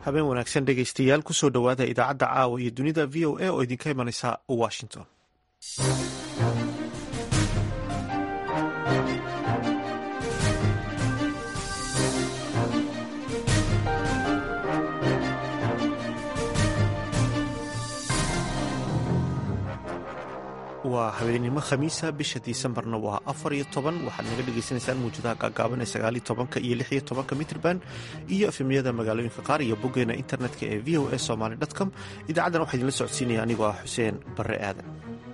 habeen wanaagsan dhegaystayaal kusoo dhowaada idaacadda caawa iyo dunida v o a oo idinka imanaysa washington waa habeenimo khamiisa bisha disembarna waa afar iyo toban waxaad naga dhagaysanaysaan muujadaha gaagaaban ee sagaaliyo tobanka iyo lix iyo tobanka mitrban iyo efemyada magaalooyinka qaar iyo boggeena internetka ee v o a somaly com idaacaddan waxaa idinla socodsiinaya anigoo ah xuseen barre aadan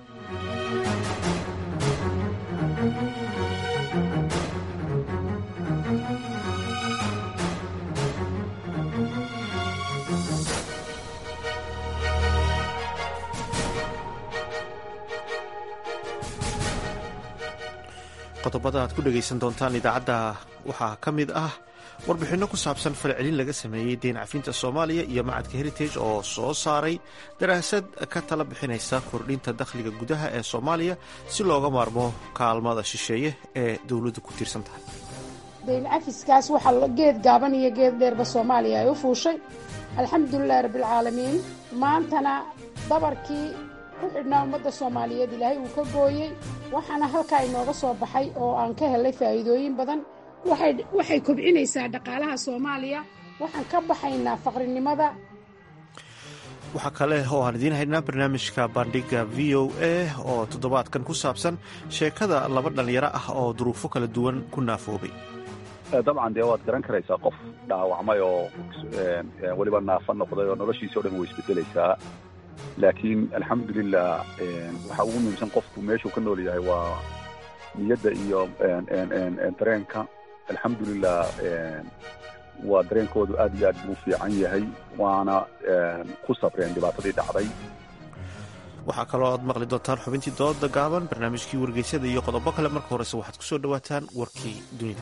qodobada aad ku dhegaysan doontaan idaacadda waxaa ka mid ah warbixinno ku saabsan falcelin laga sameeyey deyn cafinta soomaaliya iyo macadka heritage oo soo saaray daraasad ka tala bixinaysa kordhinta dakhliga gudaha ee soomaaliya si looga maarmo kaalmada shisheeye ee dowladdu ku tiirsan tahay dayn cafiskaas waxaa geed gaaban iyo geed dheerba soomaaliya ay u fuushay alxamdulilahi rabbialcaalamiin maantana dabarkii ku xidhnaa ummadda soomaaliyeed ilaahay uu ka gooyey waxaana halkaa inooga soo baxay oo aan ka helay faa'iidooyin badan waxay kobcinaysaa dhaqaalaha soomaaliya waxaan ka baxaynaa faqrinimada waxaa kale oo aan idiin haynaa barnaamijka bandhiga v o a oo toddobaadkan ku saabsan sheekada laba dhallinyaro ah oo duruufo kala duwan ku naafoobay dabcan dee waad garan karaysaa qof dhaawacmay oo weliba naafa noqday oo noloshiisi o dhan way isbedelaysaa laakiin alxamdulilah waxaa ugu muhiimsan qofku meeshuu ka nool yahay waa niyadda iyo dareenka alxamdulilah waa dareenkoodu aad iyo aad buu fiican yahay waana ku sabreen dhibaatadii dhacday waxaa kaloo aad maqli doontaan xubintii dooda gaaban barnaamijkii wargeysyada iyo qodobo kale marka horese waxaad ku soo dhowaataan warkii dunida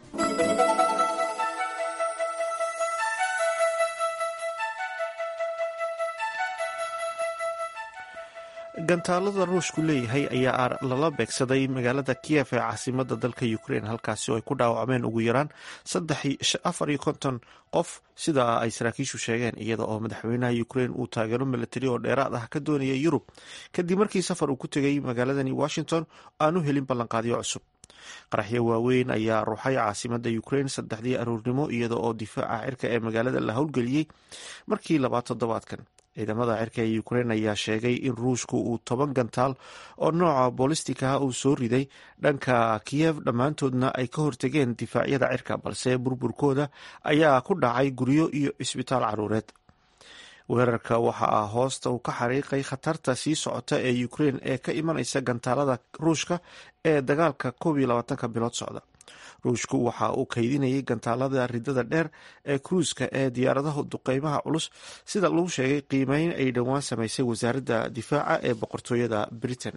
gantaalada ruushku leeyahay ayaa lala beegsaday magaalada kiyef ee caasimada dalka ukrein halkaasi oo ay ku dhaawacmeen ugu yaraan afar iyo konton qof sida ay saraakiishu sheegeen iyada oo madaxweynaha ukrein uu taageero milatari oo dheeraad ah ka doonaya yurub kadib markii safar uu ku tegay magaaladani washington aanu helin ballanqaadyo cusub qaraxyo waaweyn ayaa ruuxay caasimada ukrein saddexdii aroornimo iyada oo difaaca cirka ee magaalada la howlgeliyey markii labaad toddobaadkan ciidamada cirka ee ukrein ayaa sheegay in ruushku uu toban gantaal oo nooca boolistikaa uu soo riday dhanka kiyev dhammaantoodna ay ka hortegeen difaacyada cirka balse burburkooda ayaa ku dhacay guryo iyo cisbitaal caruureed weerarka waxaa hoosta uu ka xariiqay khatarta sii socota ee ukrein ee ka imanaysa gantaalada ruushka ee dagaalka koob iyo labaatanka bilood socda ruushku waxa uu kaydinayay gantaalada ridada dheer ee kruuska ee diyaaradaha duqeymaha culus sida lagu sheegay qiimeyn ay dhowaan samaysay wasaaradda difaaca ee boqortooyada britain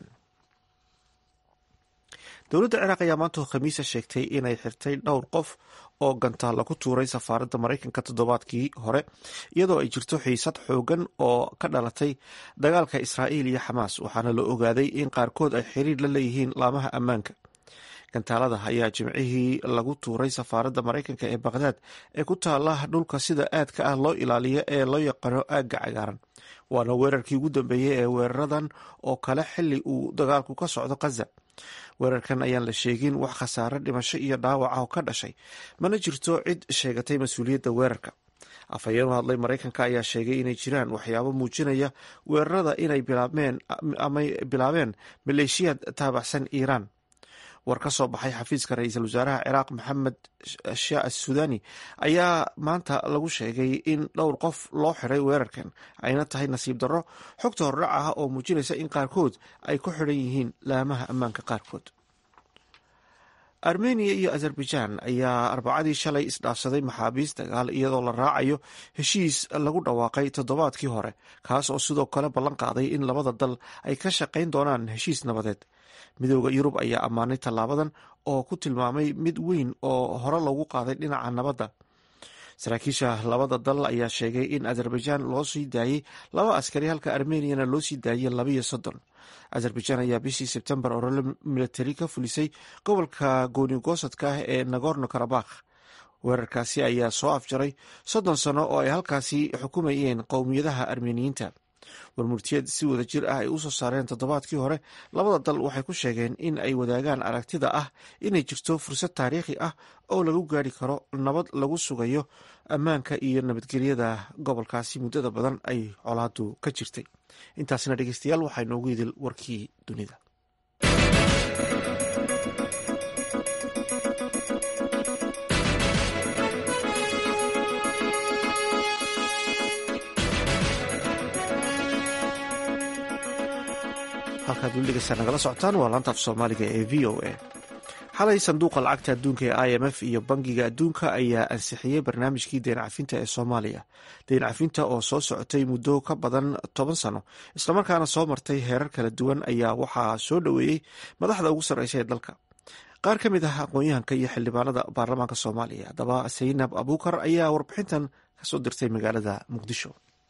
dowladda ciraaq ayaa maanta khamiisa sheegtay inay xirtay dhowr qof oo gantaal lagu tuuray safaaradda maraykanka toddobaadkii hore iyadoo ay jirto xiisad xoogan oo ka dhalatay dagaalka israa'iil iyo xamaas waxaana la ogaaday in qaarkood ay xiriir la leeyihiin laamaha ammaanka gantaalada ayaa jimcihii lagu tuuray safaaradda maraykanka ee bakhdad ee ku taala dhulka sida aadka ah loo ilaaliyo ee loo yaqaano aagga cagaaran waana weerarkii ugu dambeeyey ee weeraradan oo kale xili uu dagaalku ka socdo khaza weerarkan ayaan la sheegin wax khasaare dhimasho iyo dhaawac ah oo ka dhashay mana jirto cid sheegatay mas-uuliyadda weerarka afhayeen u hadlay maraykanka ayaa sheegay inay jiraan waxyaabo muujinaya weerarada inay bilaabmeen amay bilaabeen maleeshiyaad taabacsan iiraan war ka soo baxay xafiiska ra-iisul wasaaraha ciraaq maxamed shah asudani ayaa maanta lagu sheegay in dhowr qof loo xiray weerarkan ayna tahay nasiib darro xogta hordhac ah oo muujinaysa in qaarkood ay ku xidhan yihiin laamaha ammaanka qaarkood armeniya iyo azerbaijan ayaa arbacadii shalay isdhaafsaday maxaabiis dagaal iyadoo la raacayo heshiis lagu dhawaaqay toddobaadkii hore kaas oo sidoo kale ballan qaaday in labada dal ay ka shaqayn doonaan heshiis nabadeed midooda yurub ayaa ammaanay tallaabadan oo ku tilmaamay mid weyn oo hore loogu qaaday dhinaca nabadda saraakiisha labada dal ayaa sheegay in azerbaijan loo sii daayey laba askari halka armeniyana loo sii daayey labiyo soddon azerbaijan ayaa bishii sebtembar orole militari ka fulisay gobolka gooni goosadka ah ee nagorno karabakh weerarkaasi ayaa soo afjaray soddon sano oo ay halkaasi xukumayeen qowmiyadaha armeniyiinta warmurtiyeed si wada jir ah ay u soo saareen toddobaadkii hore labada dal waxay ku sheegeen in ay wadaagaan aragtida ah inay jirto fursad taariikhi ah oo lagu gaari karo nabad lagu sugayo ammaanka iyo nabadgelyada gobolkaasi muddada badan ay colaadu ka jirtay intaasina dhegeystayaal waxaa inoogu idil warkii dunida halkaad weli dhegeysaa nagala socotaan waa laanta af soomaaliga ee v o a xalay sanduuqa lacagta adduunka ee i m f iyo bangiga adduunka ayaa ansixiyey barnaamijkii deen cafinta ee soomaaliya deen cafinta oo soo socotay muddo ka badan toban sano islamarkaana soo martay heerar kala duwan ayaa waxaa soo dhoweeyey madaxda ugu sarreysa ee dalka qaar ka mid ah aqoon-yahanka iyo xildhibaanada baarlamaanka soomaaliya haddaba saynab abuukar ayaa warbixintan kasoo dirtay magaalada muqdisho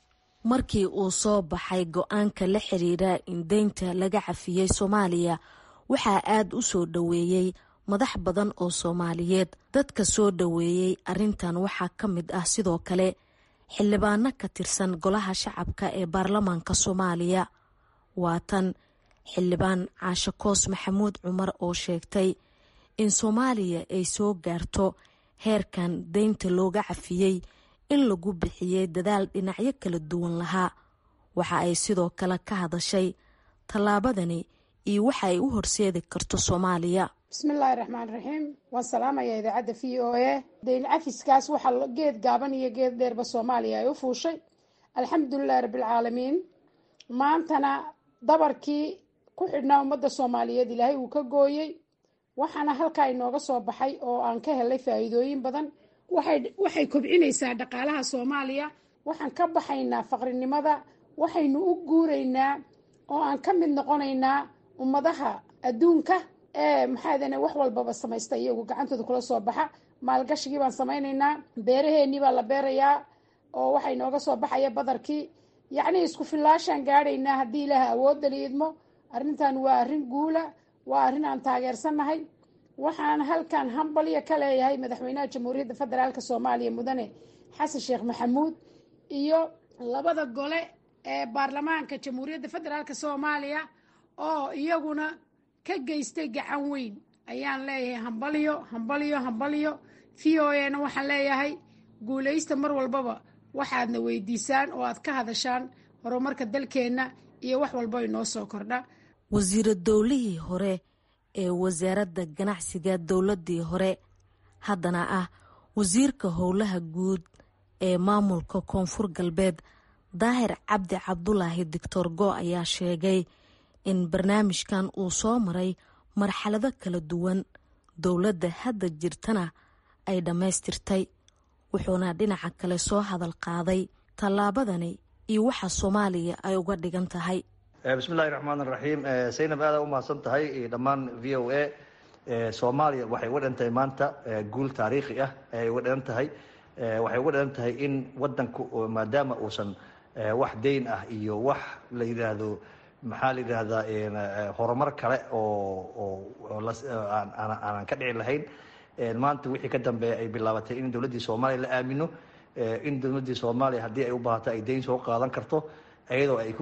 markii uu soo baxay go-aanka la xiriira in deynta laga cafiyey soomaaliya waxaa aad u soo dhoweeyey madax badan oo soomaaliyeed dadka soo dhoweeyey arrintan waxaa ka mid ah sidoo kale xildhibaano ka tirsan golaha shacabka ee baarlamaanka soomaaliya waa tan xildhibaan caashe koos maxamuud cumar oo sheegtay in soomaaliya ay soo gaarto heerkan deynta looga cafiyey in lagu bixiyey dadaal dhinacyo kala duwan lahaa waxa ay sidoo kale ka hadashay tallaabadani iyo waxa ay u horseedi karto soomaaliya bismillaahi raxmaan raxiim waan salaamayaa idaacadda v o a dayn cafiskaas waxaa geed gaaban iyo geed dheerba soomaaliya ay u fuushay alxamdulilahi rabbilcaalamiin maantana dabarkii ku xidhnaa ummadda soomaaliyeed ilaahay uu ka gooyey waxaana halkaa inooga soo baxay oo aan ka helay faa'iidooyin badan waxay kobcinaysaa dhaqaalaha soomaaliya waxaan ka baxaynaa faqrinimada waxaynu u guuraynaa oo aan ka mid noqonaynaa ummadaha adduunka ee maxaadane wax walbaba samaysta iyagu gacantooda kula soo baxa maalgashigii baan samaynaynaa beeraheennii baa la beerayaa oo waxaa inooga soo baxaya badarkii yacnii isku fillaashaan gaadhaynaa haddii ilaaha awoodda liidmo arrintan waa arrin guula waa arrin aan taageersannahay waxaan halkan hambalya ka leeyahay madaxweynaha jamhuuriyadda federaalk soomaaliya mudane xasan sheekh maxamuud iyo labada gole ee baarlamaanka jamhuuriyadda federaalk soomaaliya oo iyaguna ka geystay gacan weyn ayaan leeyahay hambalyo hambalyo hambalyo v o a na waxaan leeyahay guulaysta mar walbaba waxaadna weydiisaan oo aad ka hadashaan horumarka dalkeenna iyo wax walba inoo soo kordha wasiira dowlihii hore ee wasaaradda ganacsiga dowladii hore haddana ah wasiirka howlaha guud ee maamulka koonfur galbeed daahir cabdi cabdulaahi doctor go ayaa sheegay in barnaamijkan uu soo maray marxalado kala duwan dowladda hadda jirtana ay dhammaystirtay wuxuuna dhinaca kale soo hadal qaaday tallaabadani iyo waxa soomaaliya ay uga dhigan tahay bismillahi raxmaan raxiim saynab aada u mahadsan tahay dhammaan v o a soomaaliya waxay uga dhigan tahay maanta guul taariikhi ah ayay uga dhigan tahay waxay uga dhigan tahay in wadanku maadaama uusan wax deyn ah iyo wax la yidhaahdo maxaa la yidhaahdaa horumar kale oo aanan ka dhici lahayn maanta wixii ka dambeeya ay bilaabatay in dowladdii soomaaliya la aamino in dowladdii soomaaliya haddii ay u baahato ay deyn soo qaadan karto iyadoo ay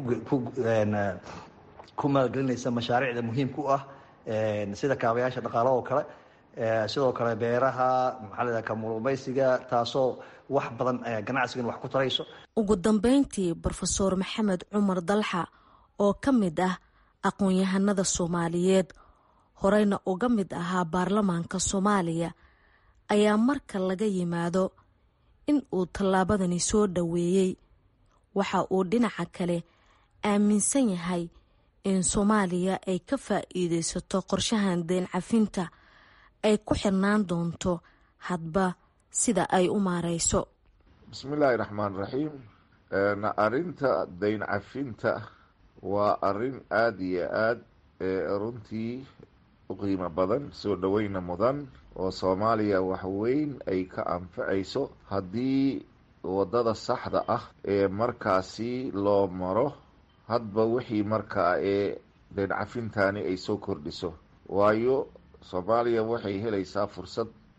ku maalgelinaysa mashaariicda muhiimka u ah sida kaabayaasha dhaqaalaha oo kale sidoo kale beeraha maxaa layidhaha kamurumaysiga taasoo wax badan ganacsigan wax ku tarayso ugu dambeyntii brofeor maxamed cumar dalxa oo ka mid ah aqoon-yahanada soomaaliyeed horeyna uga mid ahaa baarlamaanka soomaaliya ayaa marka laga yimaado in uu tallaabadani soo dhoweeyey waxa uu dhinaca kale aaminsan yahay in soomaaliya ay ka faa'iideysato qorshahan deen cafinta ay ku xirnaan doonto hadba sida ay u maareyso bismillaahi raxmaan raxiim arrinta dayn cafinta waa arrin aada iyo aad runtii u qiimo badan soo dhoweyna mudan oo soomaaliya wax weyn ay ka anfacayso haddii waddada saxda ah ee markaasi loo maro hadba wixii markaa ee dayn cafintani ay soo kordhiso waayo soomaaliya waxay helaysaa fursad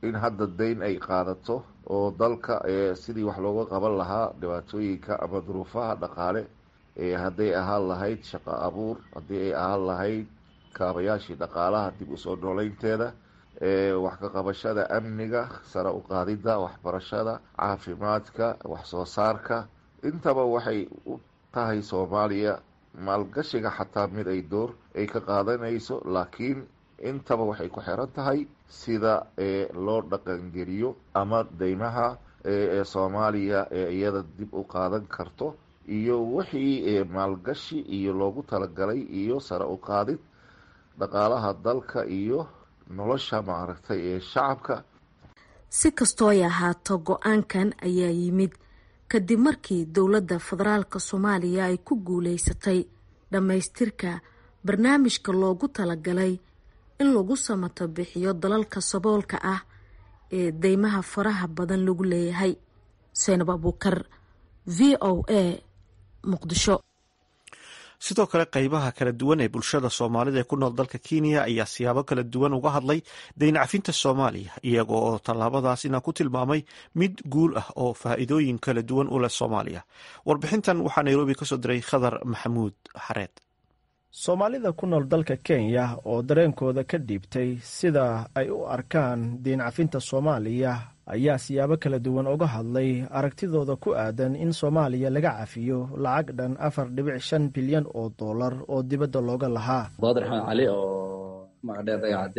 in hadda dayn ay qaadato oo dalka sidii wax looga qaban lahaa dhibaatooyinka ama duruufaha dhaqaale hadday ahaan lahayd shaqo abuur haddii ay ahaan lahayd kaabayaashii dhaqaalaha dib usoo nooleynteeda wax ka qabashada amniga sare u qaadidda waxbarashada caafimaadka wax soo saarka intaba waxay u tahay soomaaliya maalgashiga xataa mid ay door ay ka qaadanayso laakiin intaba waxay ku xiran tahay sida loo dhaqangeliyo ama deymaha ee soomaaliya ee iyada dib u qaadan karto iyo wixii maalgashi iyo loogu talagalay iyo sare u qaadid dhaqaalaha dalka iyo nolosha maaragtay ee shacabka si kastoo ay ahaato go-aankan ayaa yimid kadib markii dowladda federaalk soomaaliya ay ku guuleysatay dhammaystirka barnaamijka loogu talagalay in lagu samato bixiyo dalalka saboolka ah ee deymaha faraha badan lagu leeyahay seynab abuukar v o a muqdisho sidoo kale qeybaha kala duwan ee bulshada soomaalida ee ku nool dalka kenya ayaa siyaabo kala duwan uga hadlay dayn cafinta soomaaliya iyago oo tallaabadaasina ku tilmaamay mid guul ah oo faa'iidooyin kala duwan u leh soomaaliya warbixintan waxaa nairobi kasoo diray khadar maxamuud xareed soomaalida ku nool dalka kenya oo dareenkooda ka dhiibtay sida ay u arkaan diin cafinta soomaaliya ayaa siyaabo kala duwan uga hadlay aragtidooda ku aadan in soomaaliya laga cafiyo lacag dhan afar dhibic shan bilyan oo dollar oo dibadda looga lahaa baadar axmed cali oo magacdheer dagacadde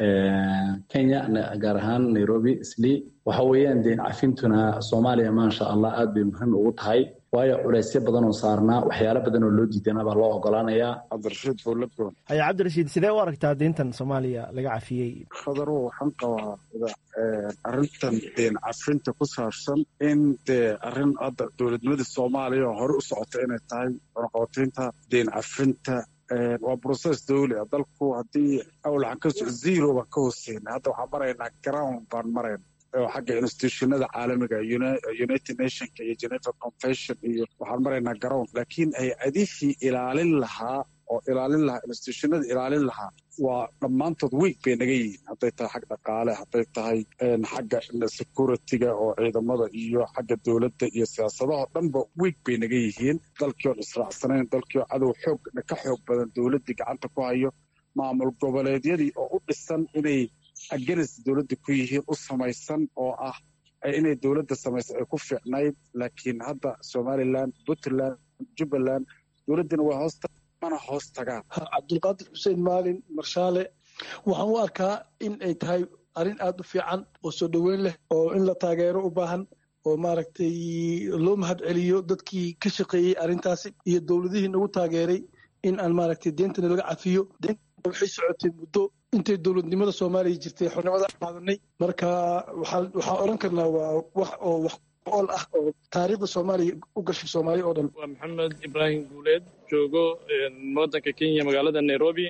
kenya gaar ahaan nairobi islii waxa weeyaan deen cafintuna soomaaliya maasha allah aad bay muhiim ugu tahay waayo culeysyo badan oo saarnaa waxyaalo badan oo loo diidana baa loo ogolaanayaa cabdirashiid fowladgoon haya cabdirashiid sidee u aragtaa diintan soomaaliya laga cafiyey khadarow waxaan qabaa arrintan deen cafinta ku saabsan in dee arrin hadda dowladnimada soomaaliya oo hore u socota inay tahay cunaqabataynta deen cafinta waa brocess dawli ah dalku haddii awlaxan ka soco zero baan ka hooseyna hadda waxaan maraynaa ground baan marayna oo xagga institutionada caalamiga united nationka iyo geneva convention iyo waxaan maraynaa ground laakiin hay-adihii ilaalin lahaa oo ilaalin lahaa institutionada ilaalin lahaa waa dhammaantood week bay naga yihiin hadday tahay xag dhaqaale hadday tahay xagga security-ga oo ciidamada iyo xagga dowladda iyo siyaasadaho dhanba week bay naga yihiin dalkii oon israacsanayn dalkii oo cadow xoog ka xoog badan dowladdii gacanta ku hayo maamul goboleedyadii oo u dhisan inay aganis dowladda ku yihiin u samaysan oo ah inay dowladda samaysa ay ku fiicnayd laakiin hadda somalilan puntland jubbaland dowladdina waa hoosta mana hoos tagaan cabdulqaadir xuseen maalin marshaale waxaan u arkaa in ay tahay arrin aada u fiican oo soo dhoweyn leh oo in la taageero u baahan oo maaragtay loo mahad celiyo dadkii ka shaqeeyey arrintaasi iyo dowladihii nagu taageeray in aan maaragtay deentana laga cafiyo deenta waxay socotay muddo intay dowladnimada soomaaliya jirtay xornimada qaadanay marka waxaan odhan karnaa waa wax oo wax ol ah oo taariikhda soomaaliya u gashay soomaaliya oo dhan waa maxamed ibraahim guuleed joogo wadanka kenya magaalada nairobi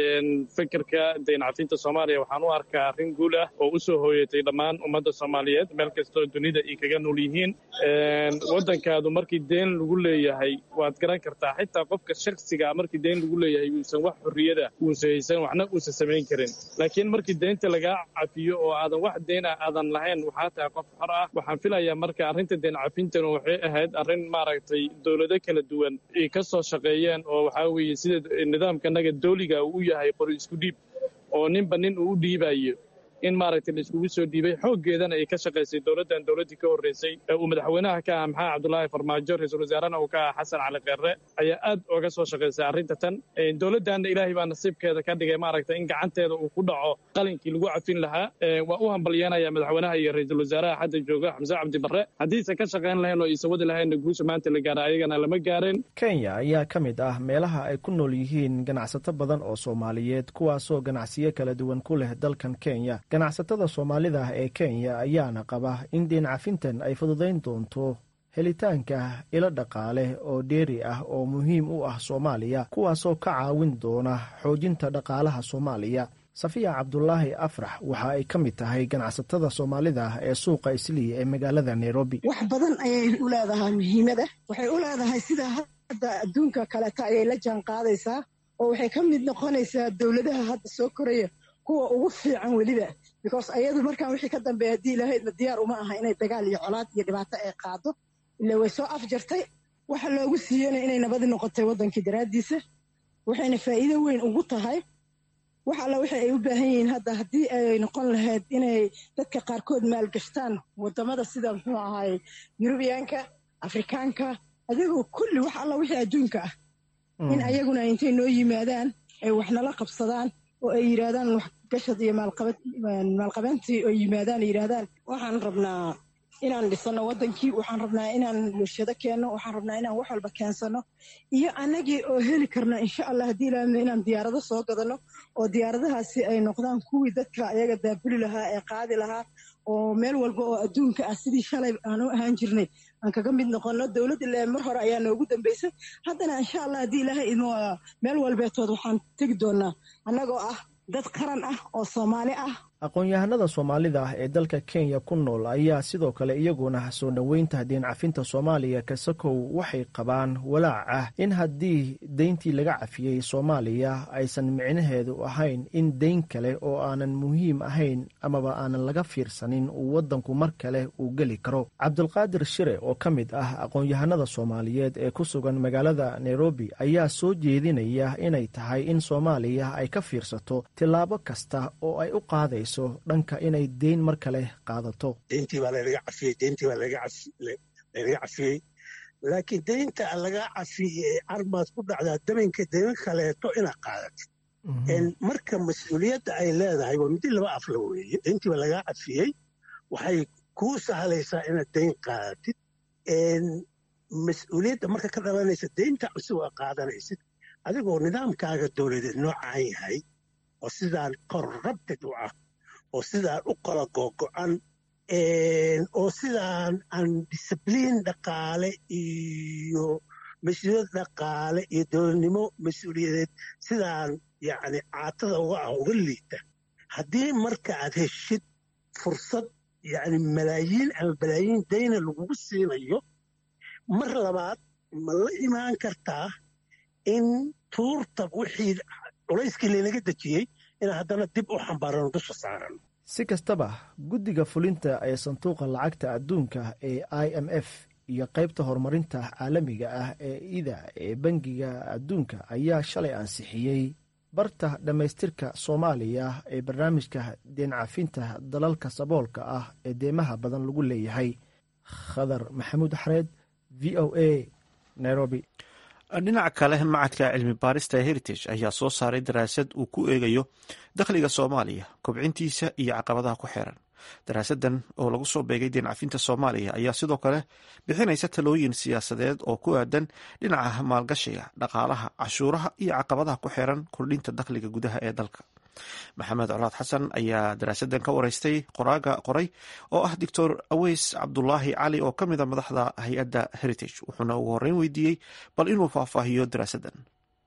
fikirka dayn cafinta soomaaliya waxaan u arkaa arrin guul ah oo u soo hooyatay dhammaan ummadda soomaaliyeed meel kastoo dunida ay kaga nool yihiin waddankaadu markii deen lagu leeyahay waad garan kartaa xitaa qofka shaksigaa markii deen lagu leeyahay uusan wax xorriyada uusa haysan waxna uusan samayn karin laakiin markii deynta lagaa cafiyo oo aadan wax deena aadan lahayn waxaa tahay qof xor ah waxaan filayaa marka arrinta deen cafintana waxay ahayd arrin maaragtay dowlado kala duwan ay ka soo shaqeeyeen oo waxaa weeye sida nidaamkanaga dooliga uu u yahay qori isku dhiib oo ninba nin uu u dhiibayo in maaragtay la iskugu soo dhiibay xooggeedana ay ka shaqaysay dowladdan dowladdii ka horreysay ee uu madaxweynaha ka ah maxamed cabdulaahi farmaajo ra-iisul wasaarena uu ka ah xasan cali kheerre ayaa aad oga soo shaqaysay arrinta tan dowladdanna ilaahay baa nasiibkeeda ka dhigay maaragtay in gacanteeda uu ku dhaco qalinkii lagu cafin lahaa waa u hambalyanaya madaxweynaha iyo ra-iisul wasaaraha hadda jooga xamse cabdi barre haddiisan ka shaqayn lahayn oo aysan wadi lahaynna guusha maanta la gaara ayagana lama gaareen kenya ayaa ka mid ah meelaha ay ku nool yihiin ganacsato badan oo soomaaliyeed kuwaasoo ganacsiyo kala duwan ku leh dalkan kenya ganacsatada soomaalida ah ee kenya ayaana qaba in deen cafintan ay fududayn doonto helitaanka ilo dhaqaale oo dheeri ah oo muhiim u ah soomaaliya kuwaasoo ka caawin doona xoojinta dhaqaalaha soomaaliya safiya cabdulaahi afrax waxa ay ka mid tahay ganacsatada soomaalida ee suuqa islii ee magaalada nairobi wax badan ayay u leedahay muhiimada waxay u leedahay sida hadda adduunka kaleta ayay la jaan qaadaysaa oo waxay ka mid noqonaysaa dowladaha hadda soo koraya kuwa ugu fiican weliba because ayadu markaan wixii ka dambeeya haddii ilahaydma diyaar uma aha inay dagaal iyo colaad iyo dhibaato ay qaado ila way soo afjartay waxa loogu siiyena inay nabadi noqotay waddankii daraaddiisa waxayna faa'iido weyn ugu tahay wax alla waxa ay u baahan yihiin hadda haddii ay noqon lahayd inay dadka qaarkood maalgashtaan waddamada sida muxuu ahaay yurubiyaanka afrikaanka adigoo kulli wax alla wixii adduunka ah in ayaguna intay noo yimaadaan ay waxnala qabsadaan oo ay yidhaahdaan waxgashad iyo maalqabeyntii oo yimaadaan ay yidhaahdaan waxaan rabnaa inaan dhisano waddankii waxaan rabnaa inaan bulshado keenno waxaan rabnaa inaan wax walba keensano iyo annagii oo heli karno insha allah haddii ilaahno inaan diyaarado soo gadano oo diyaaradahaasi ay noqdaan kuwii dadka ayaga daabuli lahaa ee qaadi lahaa oo meel walba oo adduunka ah sidii shalay aan u ahaan jirnay aan kaga mid noqono dowladda le mar hore ayaa noogu dambeysay haddana insha allah haddii ilaahay idmo meel walbeetood waxaan tegi doonaa annagoo ah dad qaran ah oo soomaali ah aqoon-yahanada soomaalida ah ee dalka kenya ku nool ayaa sidoo kale iyaguna soo dhoweynta deen cafinta soomaaliya kasakow waxay qabaan walaac ah in haddii deyntii laga cafiyey soomaaliya aysan micnaheedu ahayn in deyn kale oo aanan muhiim ahayn amaba aanan laga fiirsanin uu waddanku mar kale uu geli karo cabdulqaadir shire oo ka mid ah aqoon-yahanada soomaaliyeed ee ku sugan magaalada nairobi ayaa soo jeedinaya inay tahay in soomaaliya ay ka fiirsato tillaabo kasta oo ay u qaadayso dhanka inay deyn mar kale qaadato deyntii baa lanaga cafiyey deyntii baa lanaga cafiyey laakiin deynta laga cafiyey armaad ku dhacdaa daminka deyman kaleeto inaad qaadatid marka mas-uuliyadda ay leedahay waa midi laba afla weeye deyntii baa laga cafiyey waxay kuu sahlaysaa inaad deyn qaadatid mas-uuliyadda marka ka dhalanaysa deynta cusub aa qaadanaysid adigoo nidaamkaaga dowladeed noocaan yahay oo sidaan korrabted u ah oo sidaan u kala googo'an oo sidaan aan discibliin dhaqaale iyo mas-uuliyad dhaqaale iyo dowladnimo mas-uuliyadeed sidaan yacni caatada uga ah uga liita haddii marka aad heshid fursad yacni malaayiin ama balaayiin dayna lagugu siinayo mar labaad ma la imaan kartaa in tuurta wixii culayskii laynaga dejiyey inaan haddana dib u xambaarano dusha saaran si kastaba guddiga fulinta ee sanduuqa lacagta adduunka ee i m f iyo qaybta horumarinta caalamiga ah ee ida ee bangiga adduunka ayaa shalay ansixiyey barta dhammaystirka soomaaliya ee barnaamijka deencafinta dalalka saboolka ah ee deemaha badan lagu leeyahay khadar maxamuud xareed v o a nairobi dhinaca kale macadka cilmi baarista heritage ayaa soo saaray daraasad uu ku eegayo dakhliga soomaaliya kobcintiisa iyo caqabadaha ku xeeran daraasadan oo lagu soo beegay deencafinta soomaaliya ayaa sidoo kale bixinaysa talooyin siyaasadeed oo ku aadan dhinaca maalgashiga dhaqaalaha cashuuraha iyo caqabadaha ku xeeran kordhinta dakhliga gudaha ee dalka maxamed colaad xasan ayaa daraasadan ka wareystay qoraaga qoray oo ah doctor aweys cabdulaahi cali oo ka mida madaxda hay-adda heritage wuxuuna ugu horeyn weydiiyey bal inuu faahfaahiyo daraasadan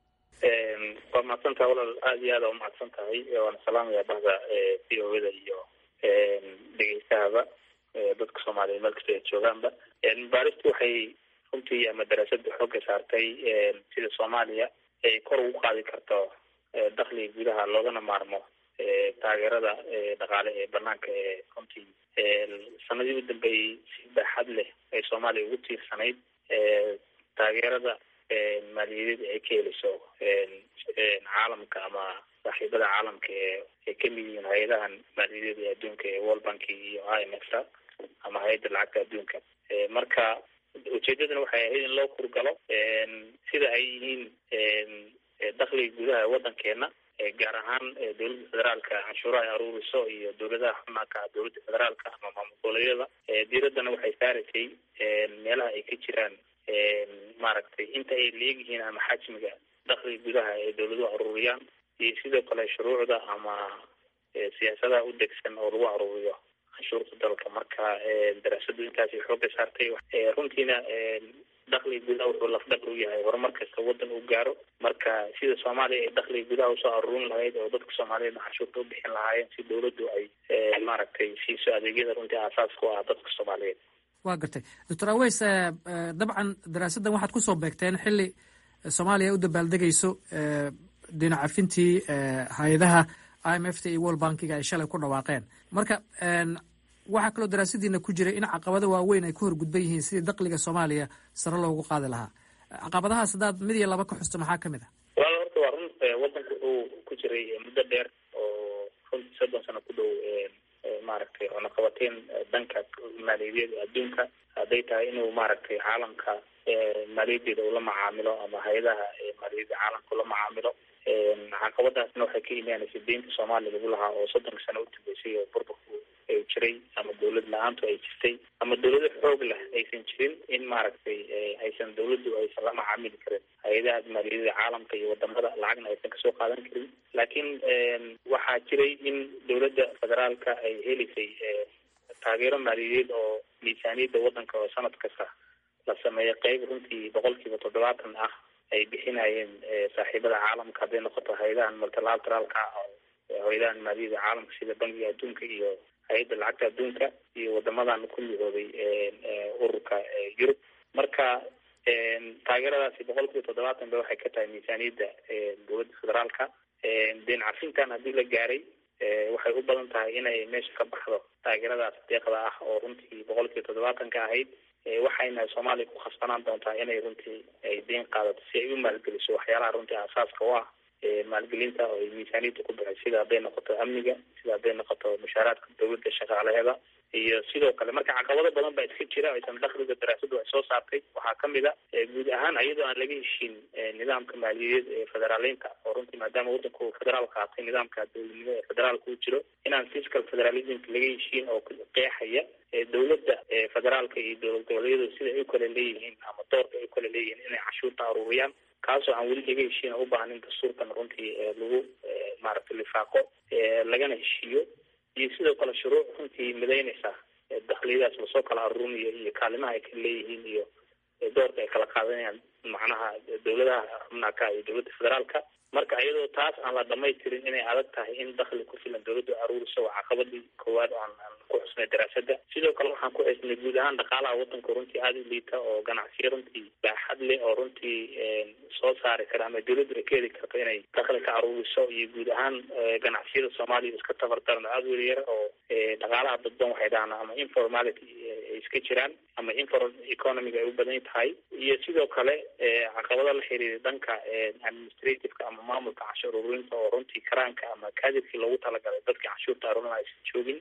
waa mahadsantaha walaal aada iyo aada umahadsan tahay waana salaamaya bahda v o da iyo dhegeystahaba dadka soomaaliya meel kasta ay joogaanba baaristu waxay runtii ama daraasada xooga saartay sida soomaaliya ay kor ugu qaadi karto dakhliga gudaha loogana maarmo taageerada dhaqaale ee banaanka ee runtii sanadii u dambeeyey si baaxad leh ay soomaaliya ugu tiirsanayd taageerada maaliyadeed ay ka heliso caalamka ama saaxiibada caalamka ee ay kamid yihiin hay-adahan maaliyadeed ee adduunka ee world banki iyo i m f ta ama hay-adda lacagta adduunka marka ujeedadana waxay ahayd in loo kurgalo sida ay yihiin dakhliga gudaha waddankeena gaar ahaan dowladda federaalka canshuuraha ay aruuriso iyo dowladaha xubnaaka dowladda federaalka ama maamul goboleedyada diiraddana waxay saaraysay meelaha ay ka jiraan maaragtay inta ay leegyihiin ama xajmiga dakhliga gudaha ee dowladuhu aruuriyaan iyo sidoo kale shuruucda ama siyaasadaha u degsan oo lagu aruuriyo canshuurta dalka marka daraasadu intaasay xooga saartay runtiina dakhliga gudaha wuxuu lafdhabar u yahay horumar kasta waddan uu gaaro marka sida soomaaliya ay dakhliga gudaha usoo aruurin lahayd oo dadka soomaaliyeedna canshuurta u bixin lahaayeen si dowladdu ay maaragtay siiso adeegyada runtii aasaas ku ah dadka soomaaliyeed waa gartay doctor aweys dabcan daraasaddan waxaad kusoo beegteen xili soomaaliya u dabaaldegayso dhinacafintii hay-adaha i m f ta iyo world bankiga ay shalay ku dhawaaqeen marka waxaa kaloo daraasadiina ku jira in caqabado waaweyn ay ku horgudban yihiin sidii dakliga soomaaliya sare loogu qaadi lahaa caqabadahaas haddaad mid iyo laba ka xusto maxaa kamid ah walaal horta waa run wadanku wuxuu ku jiray muddo dheer oo runtii soddon sano ku dhow maaragtay cunaqabateyn dhanka maaliyadeed adduunka hadday tahay inuu maaragtay caalamka maaliyadeeda ula macaamilo ama hay-adaha maaliyadda caalamka ula macaamilo caqabadaasna waxay ka imaanaysa deynta soomaaliya lagu lahaa oo soddonka sano u dambeysay oo burburku ay jiray ama dawlad la-aantu ay jirtay ama dawlado xoog leh aysan jirin in maaragtay aysan dawladdu aysan la macaamili karin hay-adaha maaliyadada caalamka iyo wadamada lacagna aysan kasoo qaadan karin laakiin waxaa jiray in dawladda federaalka ay helaysay taageero maaliyadeed oo miisaaniyadda wadanka oo sanad kasta la sameeyo qeyb runtii boqolkiiba toddobaatan ah ay bixinayeen saaxiibada caalamka hadday noqoto hay-adahan multilateraalka hay-adahan maaliyadda caalamka sida bankiga adduunka iyo hay-adda lacagta adduunka iyo wadamadan ku midoobay ururka yurub marka taageeradaasi boqol kiiba toddobaatan ba waxay ka tahay miisaaniyadda dowladda federaalka deen cafintan haddii la gaaray waxay u badan tahay inay meesha ka baxdo taageeradaas deeqda ah oo runtii boqol kiiba toddobaatan ka ahayd waxayna soomaaliya ku khasbanaan doontaa inay runtii ay deen qaadato si ay u maalgeliso waxyaalaha runtii asaaska u ah maalgelinta oo ay miisaaniyadda ku baxay sida hadday noqoto amniga sida hadday noqoto mushaaraadka dawladda shaqaalaheeda iyo sidoo kale marka caqabado badan baa iska jira aysan dakliga daraasadu ay soo saartay waxaa kamid a guud ahaan iyadoo aan laga heshiin nidaamka maaliyadeed ee federaaleynta oo runtii maadaama wadanku federaal qaatay nidaamka dowladnimo ee federaalka u jiro inaan fiscal federalismka laga heshiin oo qeexaya dowladda federaalka iyo dowlad goboleedyadu sida ay u kala leeyihiin ama doorka ay u kala leeyihiin inay cashuurta aruuriyaan kaasoo aan weli laga heshiin u baahan in dastuurkan runtii lagu maaragtay lifaaqo lagana heshiiyo iyo sidoo kale shuruuc runtii midaynaysa dakliyadaas lasoo kala aruurinayo iyo kaalimaha ay kala leeyihiin iyo doorka ay kala qaadanayaan macnaha dowladaha xubnaaka iyo dowladda federaalka marka iyadoo taas aan la dhamaystirin inay adag tahay in dakli ku filan dowladdu aruuriso waa caqabadii koowaad oo aan ku xusnay daraasadda sidoo kale waxaan ku xusnay guud ahaan dhaqaalaha wadanka runtii aada u liita oo ganacsiyo runtii baaxad leh oo runtii soo saari kara ama dowladdu ay ka heli karto inay dakli ka aruuriso iyo guud ahaan ganacsiyada soomaaliya iska tabardaran oo aada weli yar oo dhaqaalaha dadban waxay dhahaan ama informality ay iska jiraan ama informal economiga ay u badan tahay iyo sidoo kale caqabado la xiriira dhanka administrativeka ama maamulka canshuur ururinta oo runtii karaanka ama kaadirkii loogu talagalay dadka canshuurta aruurin aysan joogin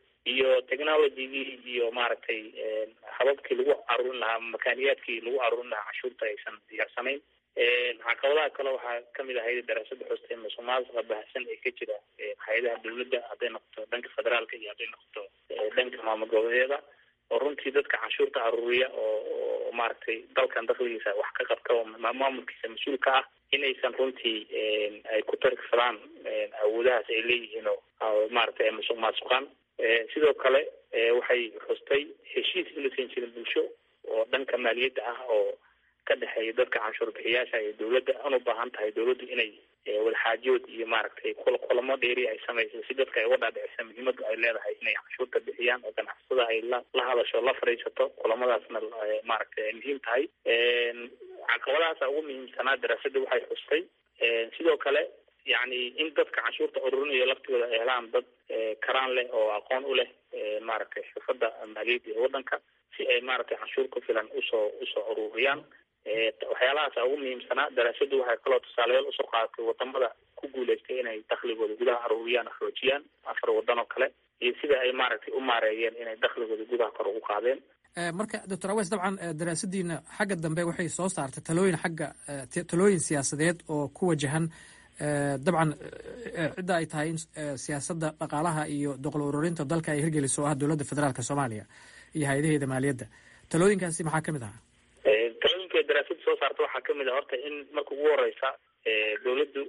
iyo technologygii iyo maaragtay hababkii lagu aruurin lahaa ama makaaniyaadkii lagu aruurin lahaa canshuurta aysan diyaarsanayn caqabadaha kale waxaa kamid ahayd daraasada xustay musuqmaasuqa baahsan ee ka jira hay-adaha dowladda hadday noqoto dhanka federaalka iyo hadday noqoto dhanka maamul goboleedyada oo runtii dadka canshuurta aruuriya oo maaragtay dalkan dakligiisa wax ka qabta oo maamulkiisa mas-uulka ah inaysan runtii ay ku tarigsadaan awoodahaas ay leeyihiin oo maaragtay ay musuq maasuqaan sidoo kale waxay xustay heshiis inaysan jirin bulsho oo dhanka maaliyadda ah oo ka dhexeeya dadka canshuur bixiyaasha iyo dowladda una baahan tahay dowladdu inay wadaxaajood iyo maaragtay kulamo dheeri ay samayso si dadka ay uga dhaadhicisa muhiimadu ay leedahay inay canshuurta bixiyaan oo ganacsatada ay la la hadasho la fadhiisato kulamadaasna maaragtay ay muhiim tahay caqabadahaasa ugu muhiimsanaa daraasadda waxay xustay sidoo kale yani in dadka canshuurta ururinayo laftigooda ay helaan dad karaan leh oo aqoon u leh maaragtay xirfadda maaliyadda ee waddanka si ay maaragtay canshuur ku filan usoo usoo ururiyaan waxyaalahaasa ugu muhiimsanaa daraasaddu waxay kaloo tusaalayaal usoo qaadatay wadamada ku guuleystay inay dakligooda gudaha aruuriyaan xoojiyaan afar wadan oo kale iyo sida ay maaragtay u maareeyeen inay dakligooda gudaha kor ugu qaadeen marka doctor awes dabcan daraasadiina xagga dambe waxay soo saartay talooyin xagga talooyin siyaasadeed oo ku wajahan dabcan cidda ay tahay in siyaasadda dhaqaalaha iyo doqol ururinta dalka ay hirgeliso oo ah dowladda federaalka soomaaliya iyo hay-adaheeda maaliyadda talooyinkaasi maxaa kamid ahaa talooyinka daraasadda soo saarta waxaa kamid ah horta in marka ugu horeysa dowladdu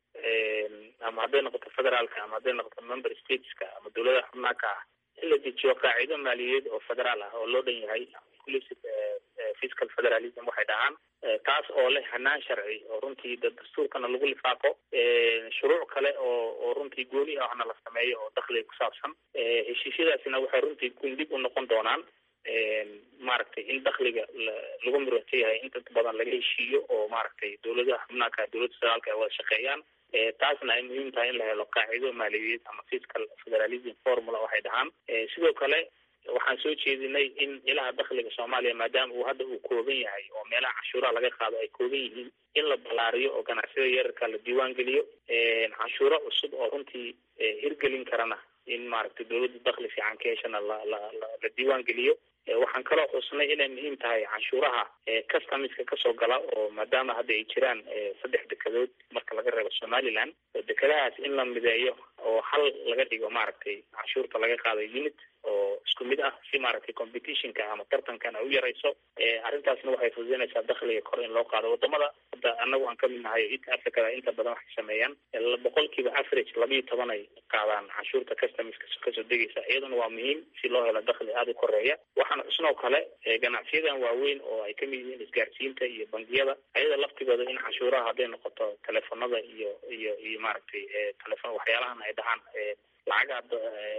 ama hadday noqoto federaalka ama hadday noqoto member stateska ama dowladaha xubnaaka ah in la dejiyo qaacido maaliyadeed oo federaal ah oo loo dhan yahay inclusive fiscal federalism waxay dhahaan taas oo leh hanaan sharci oo runtii dastuurkana lagu lifaaqo shuruuc kale oo oo runtii gooni ahna la sameeyo oo dakliga ku saabsan heshiisyadaasina waxay runtii gundib u noqon doonaan maaragtay in dakliga lagu mirata yahay inta badan laga heshiiyo oo maaragtay dowladaha xubnaaka dowladda federaalka ay wada shaqeeyaan taasna ay muhiim tahay in la helo qaacido maaliyadeed ama fiscal federalism formula waxay dhahaan sidoo kale waxaan soo jeedinay in ilaha dakhliga soomaaliya maadaama uu hadda uu kooban yahay oo meelaha canshuuraha laga qaado ay kooban yihiin in la ballaariyo oo ganacsiyada yararka la diiwaan geliyo canshuuro cusub oo runtii hirgelin karana in maaragtay dawladda dakhli fiican ka heshana la la la la diiwaan geliyo waxaan kaloo xusnay inay muhiim tahay canshuuraha customiska kasoo gala oo maadaama hadda ay jiraan saddex dekedood marka laga reebo somaliland dekedahaas in la mideeyo oo hal laga dhigo maaragtay canshuurta laga qaado unit oo isku mid ah si maaragtay competitionka ama tartankan ay u yarayso arrintaasna waxay fududeynaysaa dakhliga kor in loo qaado wadamada hadda anagu aan kamid nahay east africada inta badan waxay sameeyaan boqolkiiba average labiyo toban ay qaadaan canshuurta customiska kasoo degaysa iyaduna waa muhiim si loo helo dakhli aada u koreeya waxaana xusnoo kale ganacsiyadan waaweyn oo ay kamid yihiin isgaarsiinta iyo bangiyada ayada laftigooda in canshuuraha hadday noqoto telefonada iyo iyo iyo maaragtay telefon waxyaalahan ay dhahaan lacagaha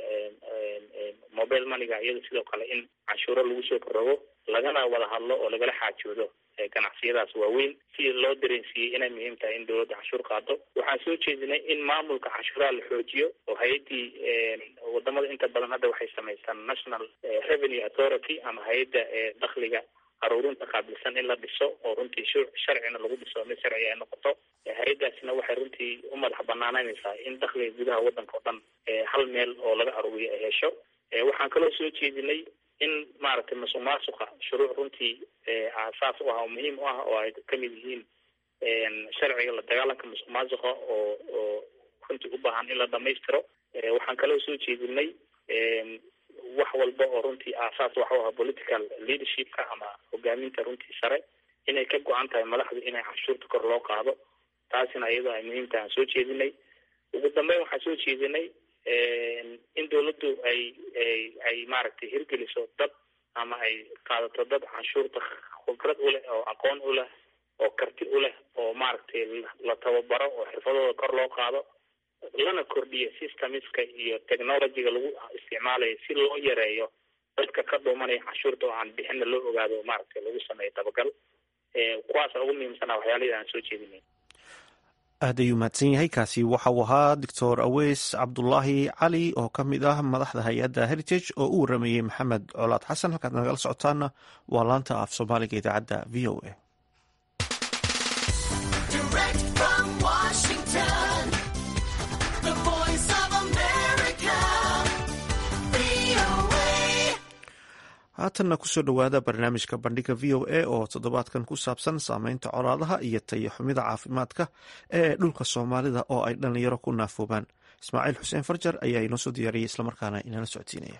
mobile moneyga iyada sidoo kale in canshuuro lagu soo korogo lagana wada hadlo oo lagala xaajoodo ganacsiyadaas waaweyn si loo dareensiiyey inay muhiim tahay in dawladda canshuur qaado waxaan soo jeedinay in maamulka canshuuraha la xoojiyo oo hay-addii wadamada inta badan hadda waxay samaystaan national revenue authority ama hay-adda dakhliga aruurinta qaabilsan in la dhiso oo runtii sharcina lagu dhiso mid sharci ay noqoto hay-adaasina waxay runtii u madax banaananaysaa in dakhliga gudaha waddanka o dhan hal meel oo laga aruuriyo ay hesho waxaan kaloo soo jeedinay in maaragtay masuq maasuqa shuruuc runtii aasaas u ah oo muhiim u ah oo ay kamid yihiin sharciga la dagaalanka masuq maasuqa oo oo runtii u baahan in la dhamaystiro waxaan kaloo soo jeedinay wax walba oo runtii aasaas waxa u ah political leadershipka ama hogaaminta runtii sare inay ka go-an tahay madaxdu inay canshuurta kor loo qaado taasina iyadoo ay muhiim tahay aan soo jeedinay ugu dambeyn waxaan soo jeedinay in dawladdu ay ay ay maaragtay hirgeliso dad ama ay qaadato dad canshuurta khibrad u leh oo aqoon u leh oo karti u leh oo maaragtay la tababaro oo xirfadooda kor loo qaado lana kordhiyo systemiska iyo technologyga lagu isticmaalayo si loo yareeyo dadka ka dhuumanaya canshuurta oo aan bixinna loo ogaado maaragtay lagu sameeyo dabagal kuwaasa ugu muhiimsanaa waxyaalihii aan soo jeedinay aad ayuu mahadsan yahay kaasi waxa uu ahaa doctor aweys cabdulaahi cali oo ka mid ah madaxda hay-adda heritage oo u waramayey maxamed colaad xasan halkaad nagala socotaana waa laanta af soomaaliga idaacadda v o a haatanna kusoo dhowaada barnaamijka bandhiga v o a oo toddobaadkan ku saabsan saameynta colaadaha iyo tayo xumida caafimaadka ee dhulka soomaalida oo ay dhallinyaro ku naafoobaan ismaaciil xuseen farjar ayaa inoo soo diyaariyey islamarkaana inala socodsiinaya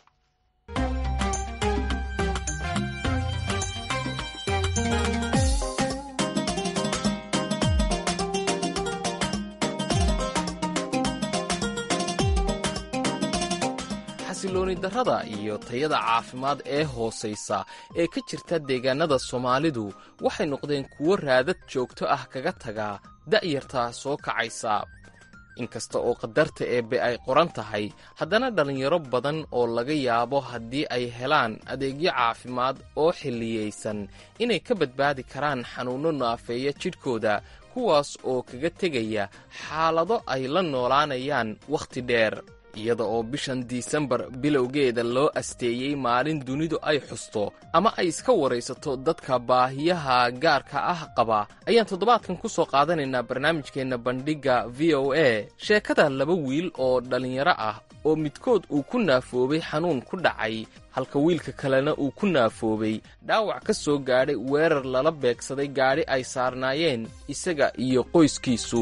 xasilooni darrada iyo tayada caafimaad ee hoosaysa ee ka jirta deegaannada soomaalidu waxay noqdeen kuwo raadad joogto ah kaga taga da'yarta soo kacaysa inkasta oo qadarta eebbe ay qoran tahay haddana dhallinyaro badan oo laga yaabo haddii ay helaan adeegyo caafimaad oo xilliyaysan inay ka badbaadi karaan xanuunno naafeeya jidhkooda kuwaas oo kaga tegaya xaalado ay la noolaanayaan wakhti dheer iyada oo bishan disembar bilowgeeda loo asteeyey maalin dunidu ay xusto ama ay iska waraysato dadka baahiyaha gaarka ah qaba ayaan toddobaadkan ku soo qaadanaynaa barnaamijkeenna bandhigga v o a sheekada laba wiil oo dhallinyaro ah oo midkood uu ku naafoobay xanuun ku dhacay halka wiilka kalena uu ku naafoobay dhaawac ka soo gaadhay weerar lala beegsaday gaadhi ay saarnaayeen isaga iyo qoyskiisu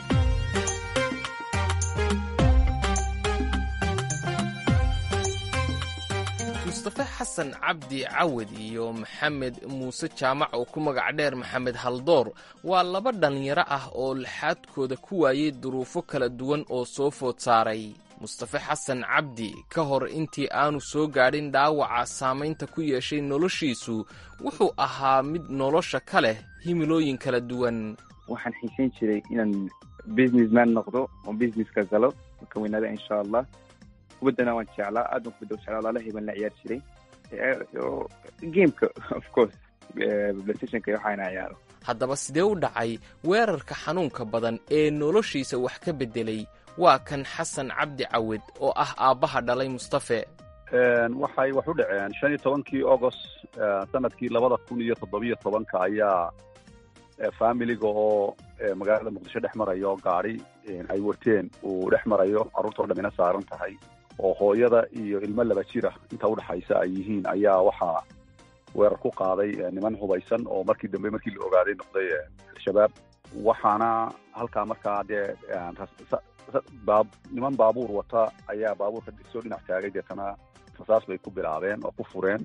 mustafe xasan cabdi cawad iyo maxamed muuse jaamac oo ku magac dheer maxamed haldoor waa laba dhallinyaro ah oo laxaadkooda ku waayey duruufo kala duwan oo soo food saaray mustafe xasan cabdi ka hor intii aanu soo gaadhin dhaawaca saamaynta ku yeeshay noloshiisu wuxuu ahaa mid nolosha ka leh himilooyin kala duwan waxaan xiisayn jiray inaan businessman noqdo oo businesska galo ka weynaada insha allah kubaddana waan jeclaa aad baan kubadda u jeclaa laalahii baan la ciyaar jiray gameka of course playstationka iyo waxaana ciyaaro haddaba sidee u dhacay weerarka xanuunka badan ee noloshiisa wax ka beddelay waa kan xasan cabdi cawed oo ah aabbaha dhalay mustafe waxay wax u dhaceen shan iyo tobankii agost sanadkii labada kun iyo toddobiyo tobanka ayaa familiga oo magaalada muqdisho dhex marayo gaari ay warteen uu dhex marayo carruurtao dhamina saaran tahay oo hooyada iyo ilmo laba jira inta udhexaysa ay yihiin ayaa waxaa weerar ku qaaday niman hubaysan oo markii dambe markii la ogaaday noqday al-shabaab waxaana halkaa markaa dee baab niman baabuur wata ayaa baabuurka soo dhinac taagay deetana rasaas bay ku bilaabeen oo ku fureen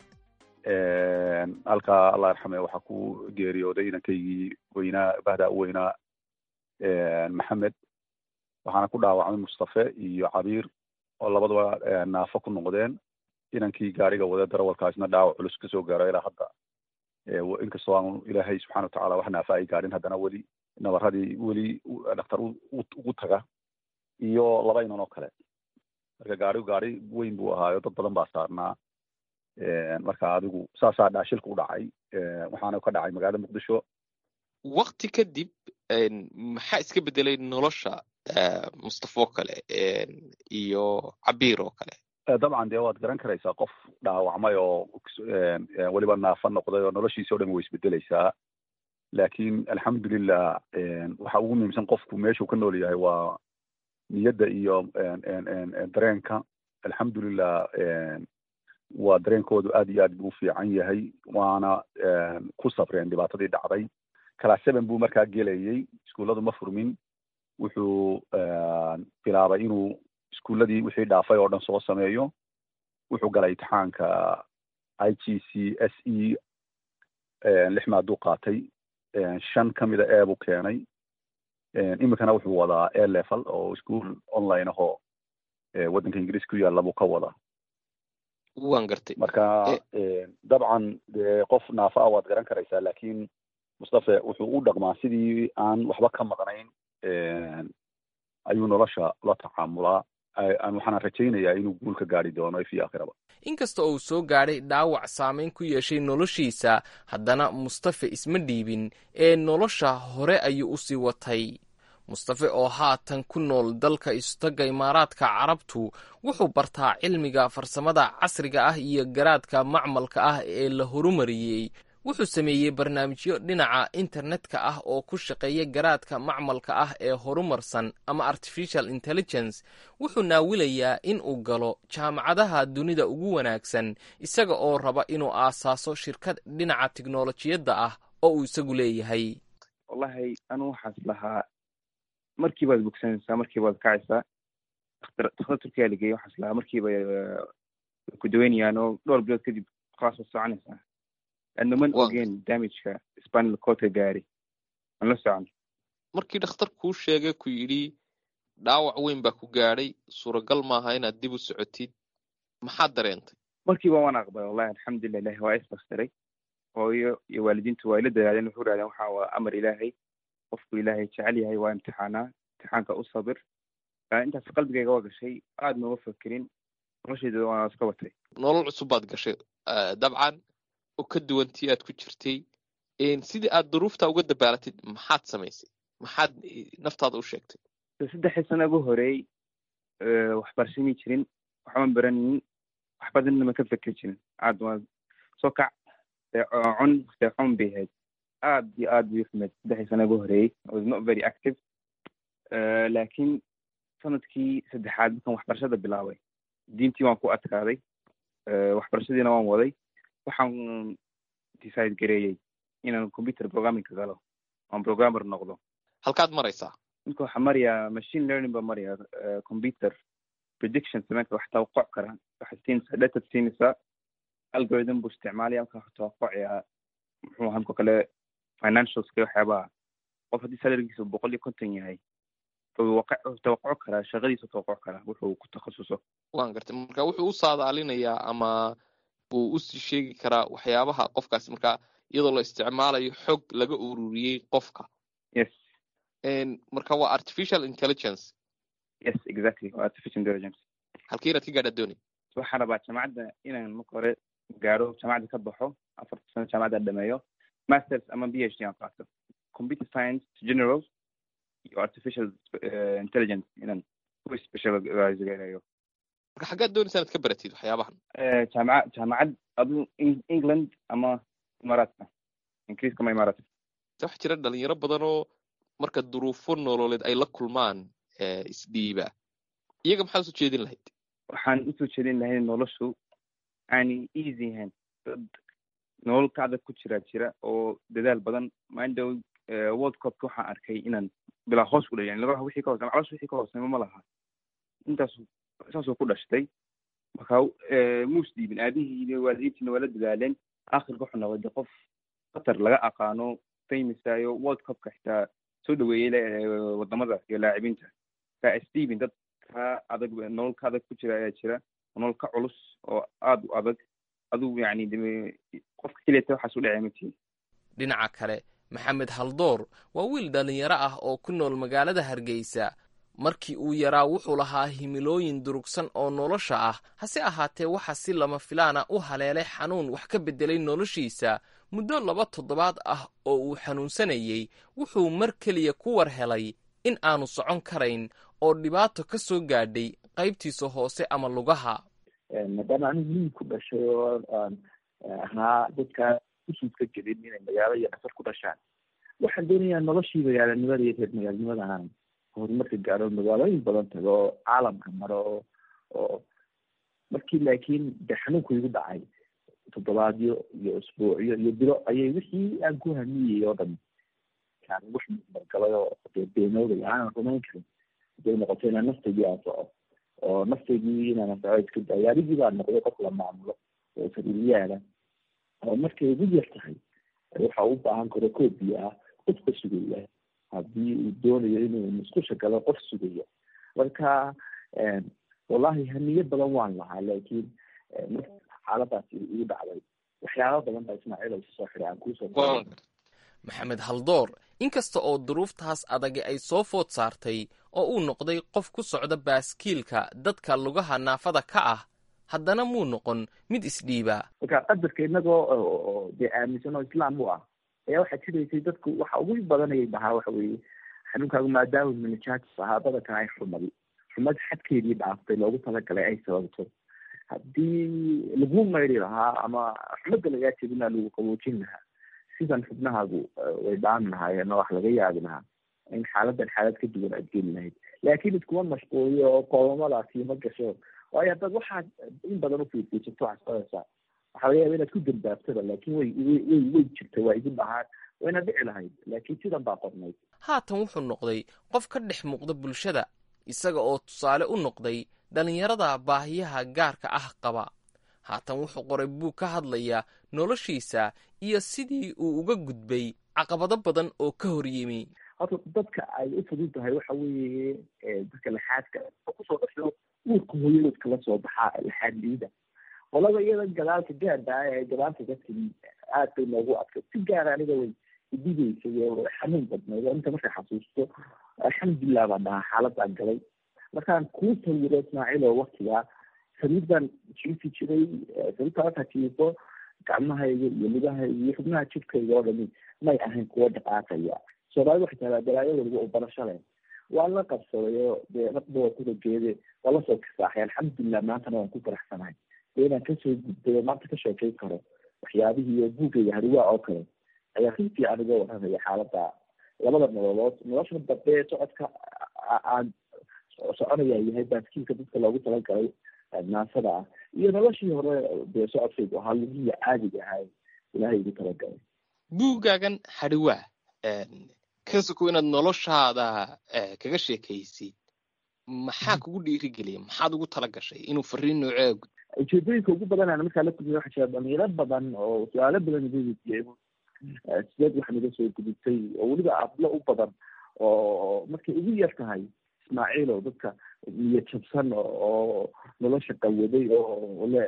halkaa allah yarxame waxaa ku geeriyooday inankaygii weynaa bahdaa u weynaa maxamed waxaana ku dhaawacmay mustafe iyo cabiir oo labadaba naafo ku noqdeen inankii gaariga wada darawalkaasna dhaawac culus kasoo gaaro ilaa hadda inkastoo aanu ilaahay subxana watacaala wax naafa ay gaadhin haddana weli nabaradii weli dhakhtar ugu taga iyo laba inan oo kale marka gaarigu gaari weyn buu ahaayo dad badan baa saarnaa marka adigu saasaa dhaashilka u dhacay waxaana ka dhacay magaalada muqdisho wakti kadib maxaa iska bedelay nolosha mustafo kale iyo cabiir oo kale dabcan dee waad garan karaysaa qof dhaawacmay oo weliba naafa noqday oo noloshiisa o dhan way isbedeleysaa laakiin alxamdulilah waxa ugu muhiimsan qofku meeshuu ka nool yahay waa niyadda iyo dareenka alxamdulilah waa dareenkoodu aad iyo aad buu u fiican yahay waana ku safreen dhibaatadii dhacday class seven buu markaa gelayey iskuulladu ma furmin wuxuu bilaabay inuu iskuulladii wixii dhaafay oo dhan soo sameeyo wuxuu galay imtixaanka i g c s e lix maaduu qaatay shan ka mida e buu keenay iminkana wuxuu wadaa a level oo ischool online ahoo waddanka ingiriis ku yaalla buu ka wadaa waan gartay marka dabcan dee qof naafa ah waad garan karaysaa laakiin mustafe wuxuu u dhaqmaa sidii aan waxba ka maqnayn ayuu nolosha la tacaamulaa waxaana rajaynayaa inuu guul ka gaari doono fi aakhiraba inkasta oo uu soo gaadhay dhaawac saamayn ku yeeshay noloshiisa haddana mustafe isma dhiibin ee nolosha hore ayuu u sii watay mustafe oo haatan ku nool dalka istagga imaaraadka carabtu wuxuu bartaa cilmiga farsamada casriga ah iyo garaadka macmalka ah ee la horumariyey wuxuu sameeyey barnaamijyo dhinaca internetka ah oo ku shaqeeya garaadka macmalka ah ee horumarsan ama artificial intelligence wuxuu naawilayaa in uu galo jaamacadaha dunida ugu wanaagsan isaga oo raba inuu aasaaso shirkad dhinaca tiknolojiyadda ah oo uu isagu leeyahay wallahi anu waxaas lahaa markii baad bogsanaysaa markii baad kacaysaa dakhtar turkiya lageeyey waxaas lahaa markiiba ku daweynayaan oo dhowr bilood kadib khalaas waad soconaysaa adnaman ogeen damageka spanal codka gaari aan la socon markii dhakhtar kuu sheegay ku yidhi dhaawac weyn baa ku gaadhay suuragal maaha inaad dib u socotid maxaad dareentay markiiba waan aqbalay wallahi alxamdulilah ilahi waa isbastiray hooyo iyo waalidiintu waa ila dadaadeen wuxuu rahdeen waxa waa amar ilaahay qofku ilaahay jecel yahay waa imtixaanaa imtixaanka u sabir intaas qalbigayga waa gashay aad nooma fakerin noloshayda waa iska watay nolol cusub baad gashay dabcan oo ka duwantii aad ku jirtay sidii aad duruufta uga dabaalatid maxaad samaysay maxaad naftaada u sheegtay saddexdii sano ugu horeey waxbarashami jirin waxban baranin wax badanna ma ka feker jirin aad waa soo kac cun seexun bay ahayd aad iyo aad bay uxumeed saddexdii sano ugu horeeyey was not very active laakiin sanadkii saddexaad markaan waxbarashada bilaabay diintii waan ku adkaaday waxbarashadiina waan waday waxaan decide gareeyey inaan computer programmingka galo oon programmer noqdo halkaad maraysaa ninka waxaa maraya machine learning baa maraya computer prediction sameynka wax tawaqoc kara waxaad siinaysaa data siinaysaa algorithm buu isticmaalaya marka wax tawaqocaya muxuu ahaa markoo kale financialska waxyaabaha qof haddii salarigiisa boqol iyo konton yahay wuxuu tawaquco karaa shaqadiisa tawaquco karaa wuxuu ku takhasuso waan gartay marka wuxuu u saadaalinayaa ama uu usii sheegi karaa waxyaabaha qofkaasi marka iyadoo la isticmaalayo xog laga ururiyey qofka yes marka waa artificial intelligence yes exactly waa artificial intelligence halkii inaad ka gaadha dooni waxaan rabaa jamacadda inaan marka hore gaadho jamacadda ka baxo afarta sano jaamacadda dhameeyo masters ama b h d aan qaato computer science general iyo artificial intelligence inaan ku specializegareeyo marka xaggaad doonaysa inaad ka baratid waxyaabahan jaamaca jaamacad adu england ama imaaraadka ingiriiska ama imaaraadka waxaa jira dhalinyaro badan oo marka duruufo nololeed ay la kulmaan isdhiiba iyaga maxaad usoo jeedin lahayd waxaan usoo jeedin lahayd noloshu aanay easy ahayn dad nolol ka adag ku jira jira oo dadaal badan mindow world cupka waxaan arkay inaan bilaa hoos ku dhayan laba wixii ka hoos maclos wixii ka hoosnimo ma laha intaas saasoo ku dhashtay marka muus dhiibin aabihiina waalidiintiina waa la dadaaleen akhirka wuxuu noqday qof qatar laga aqaano famousayo world cupka xitaa soo dhaweeyey wadamada iyo laacibinta marka stephen dad ka adag nolol ka adag ku jira ayaa jira nolol ka culus oo aada u adag aduu yani qofka keliyata waxaas u dhacay matiin dhinaca kale maxamed haldoor waa wiil dhallinyaro ah oo ku nool magaalada hargeysa markii uu yaraa wuxuu lahaa himilooyin durugsan oo nolosha ah hase ahaatee waxa si lama filaana u haleelay xanuun wax ka beddelay noloshiisa muddo laba toddobaad ah oo uu xanuunsanayey wuxuu mar keliya ku war helay in aanu socon karayn oo dhibaato ka soo gaadhay qaybtiisa hoose ama lugaha maadaama anigu miyi ku dhashay oo aan ahaa dadkaa usuudka jirin inay magaalo iyo dhasar ku dhashaan waxaan doonayaa noloshii magaalanimada iyo reer magaalanimada aan horumarka gaaro magaalooyin badan tago oo caalamka maro oo oo markii laakiin de xanuunku igu dhacay toddobaadyo iyo usbuucyo iyo bilo ayay wixii aan ku hamiyey oo dhan kaan wax margalay oo dee beenoobay aanan rumayn karin haday noqoto inaan naftaydii aan soco oo naftaydii inaan soco iska daayo adigii baa noqday qof la maamulo oo sariiryaala oo markay ugu yar tahay waxa u baahan karo koob biyo ah qof ka sugaya haddii uu doonayo inuu musqusha galo qof sugaya marka wallahi hamiye badan waan lahaa laakiin marka xaaladaasi igu dhacday waxyaaba badan baa ismaaciil oo soo xiray aan kuusoo maxamed haldoor inkasta oo duruuftaas adagi ay soo food saartay oo uu noqday qof ku socda baaskiilka dadka lugaha naafada ka ah haddana muu noqon mid isdhiiba marka qadarka inagoo dee aaminsan oo islaam u ah ayaa waxaa jiraysay dadku waxa ugu badanayay dhahaa waxa weeye xanuunkaagu maadaama minijatis ahaa badankan ay xumadi xumad xadkeedii dhaaftay loogu talagalay ay sababto haddii lagu mayri lahaa ama xumada lagaa jebinaa lagu qaboojin lahaa sidan xubnahaagu way dhaami lahaayeen oo wax laga yaabi lahaa in xaaladan xaalad ka duwan aad geli lahayd laakiin iskuma mashquuliyo oo qoomamadaasi ma gasho waayo haddaad waxaad in badan ufiirfiirsato waxaad qoraysaa waxaa laga yaaba inaad ku dambaabtada laakiin way way way jirta waa igu dhahaan wayna dhici lahayd laakiin sidan baa qornayd haatan wuxuu noqday qof ka dhex muuqda bulshada isaga oo tusaale u noqday dhallinyarada baahiyaha gaarka ah qaba haatan wuxuu qoray buug ka hadlaya noloshiisa iyo sidii uu uga gudbay caqabado badan oo ka hor yimi horta dadka ay u fudud tahay waxa weeye dadka laxaadka kusoo dhasho uurka hooyadood kala soo baxaa laxaad liida qolada iyada gadaalka gaarda ah ee gadaalka dadka aad bay noogu adkay si gaara aniga way idigeysay oo xanuun badnayd oo inta marka xasuusto alxamdulilah baan dhahaa xaaladaan galay markaan kuu sawiro ismaaciil oo waktigaa sariir baan jiifi jiray sariirta markaa jiifo gacmahayga iyo lugahayga iyo xubnaha jidkayga oo dhami may ahayn kuwo dhaqaaqaya soomaalida waxay tahdaa balaayo waliba u barasho leh waan la qabsaday oo dee raqba waa kuda geede waa lasoo kasaaxay alxamdulilah maantana waan ku faraxsanahay dee inaan kasoo gudbay oo maanta ka sheekeyn karo waxyaabihii oo buugayga hariwaa oo kale ayaa si fiican uga warramaya xaalada labada nololood nolosha dambe ee socodka aan soconaya yahay baaskiilka dadka loogu talagalay naasada ah iyo noloshii hore dee socodkaygu ahaa lugihii caadiga ahaa ilaahay igu talagalay buuggaagan hadhiwaa ka soko inaad noloshaada kaga sheekaysid maxaa kugu dhiirigeliya maxaad ugu tala gashay inuu fariin noocee gud ujeedooyinka ugu badan aan markaa la kulmiy waxaa jira dhalinyaro badan oo su-aalo badan iga weydiiyey sideed waxaan iga soo gudubtay oo weliba ablo u badan oo markay ugu yar tahay ismaaciil oo dadka niyad jabsan oo nolosha qawaday oo le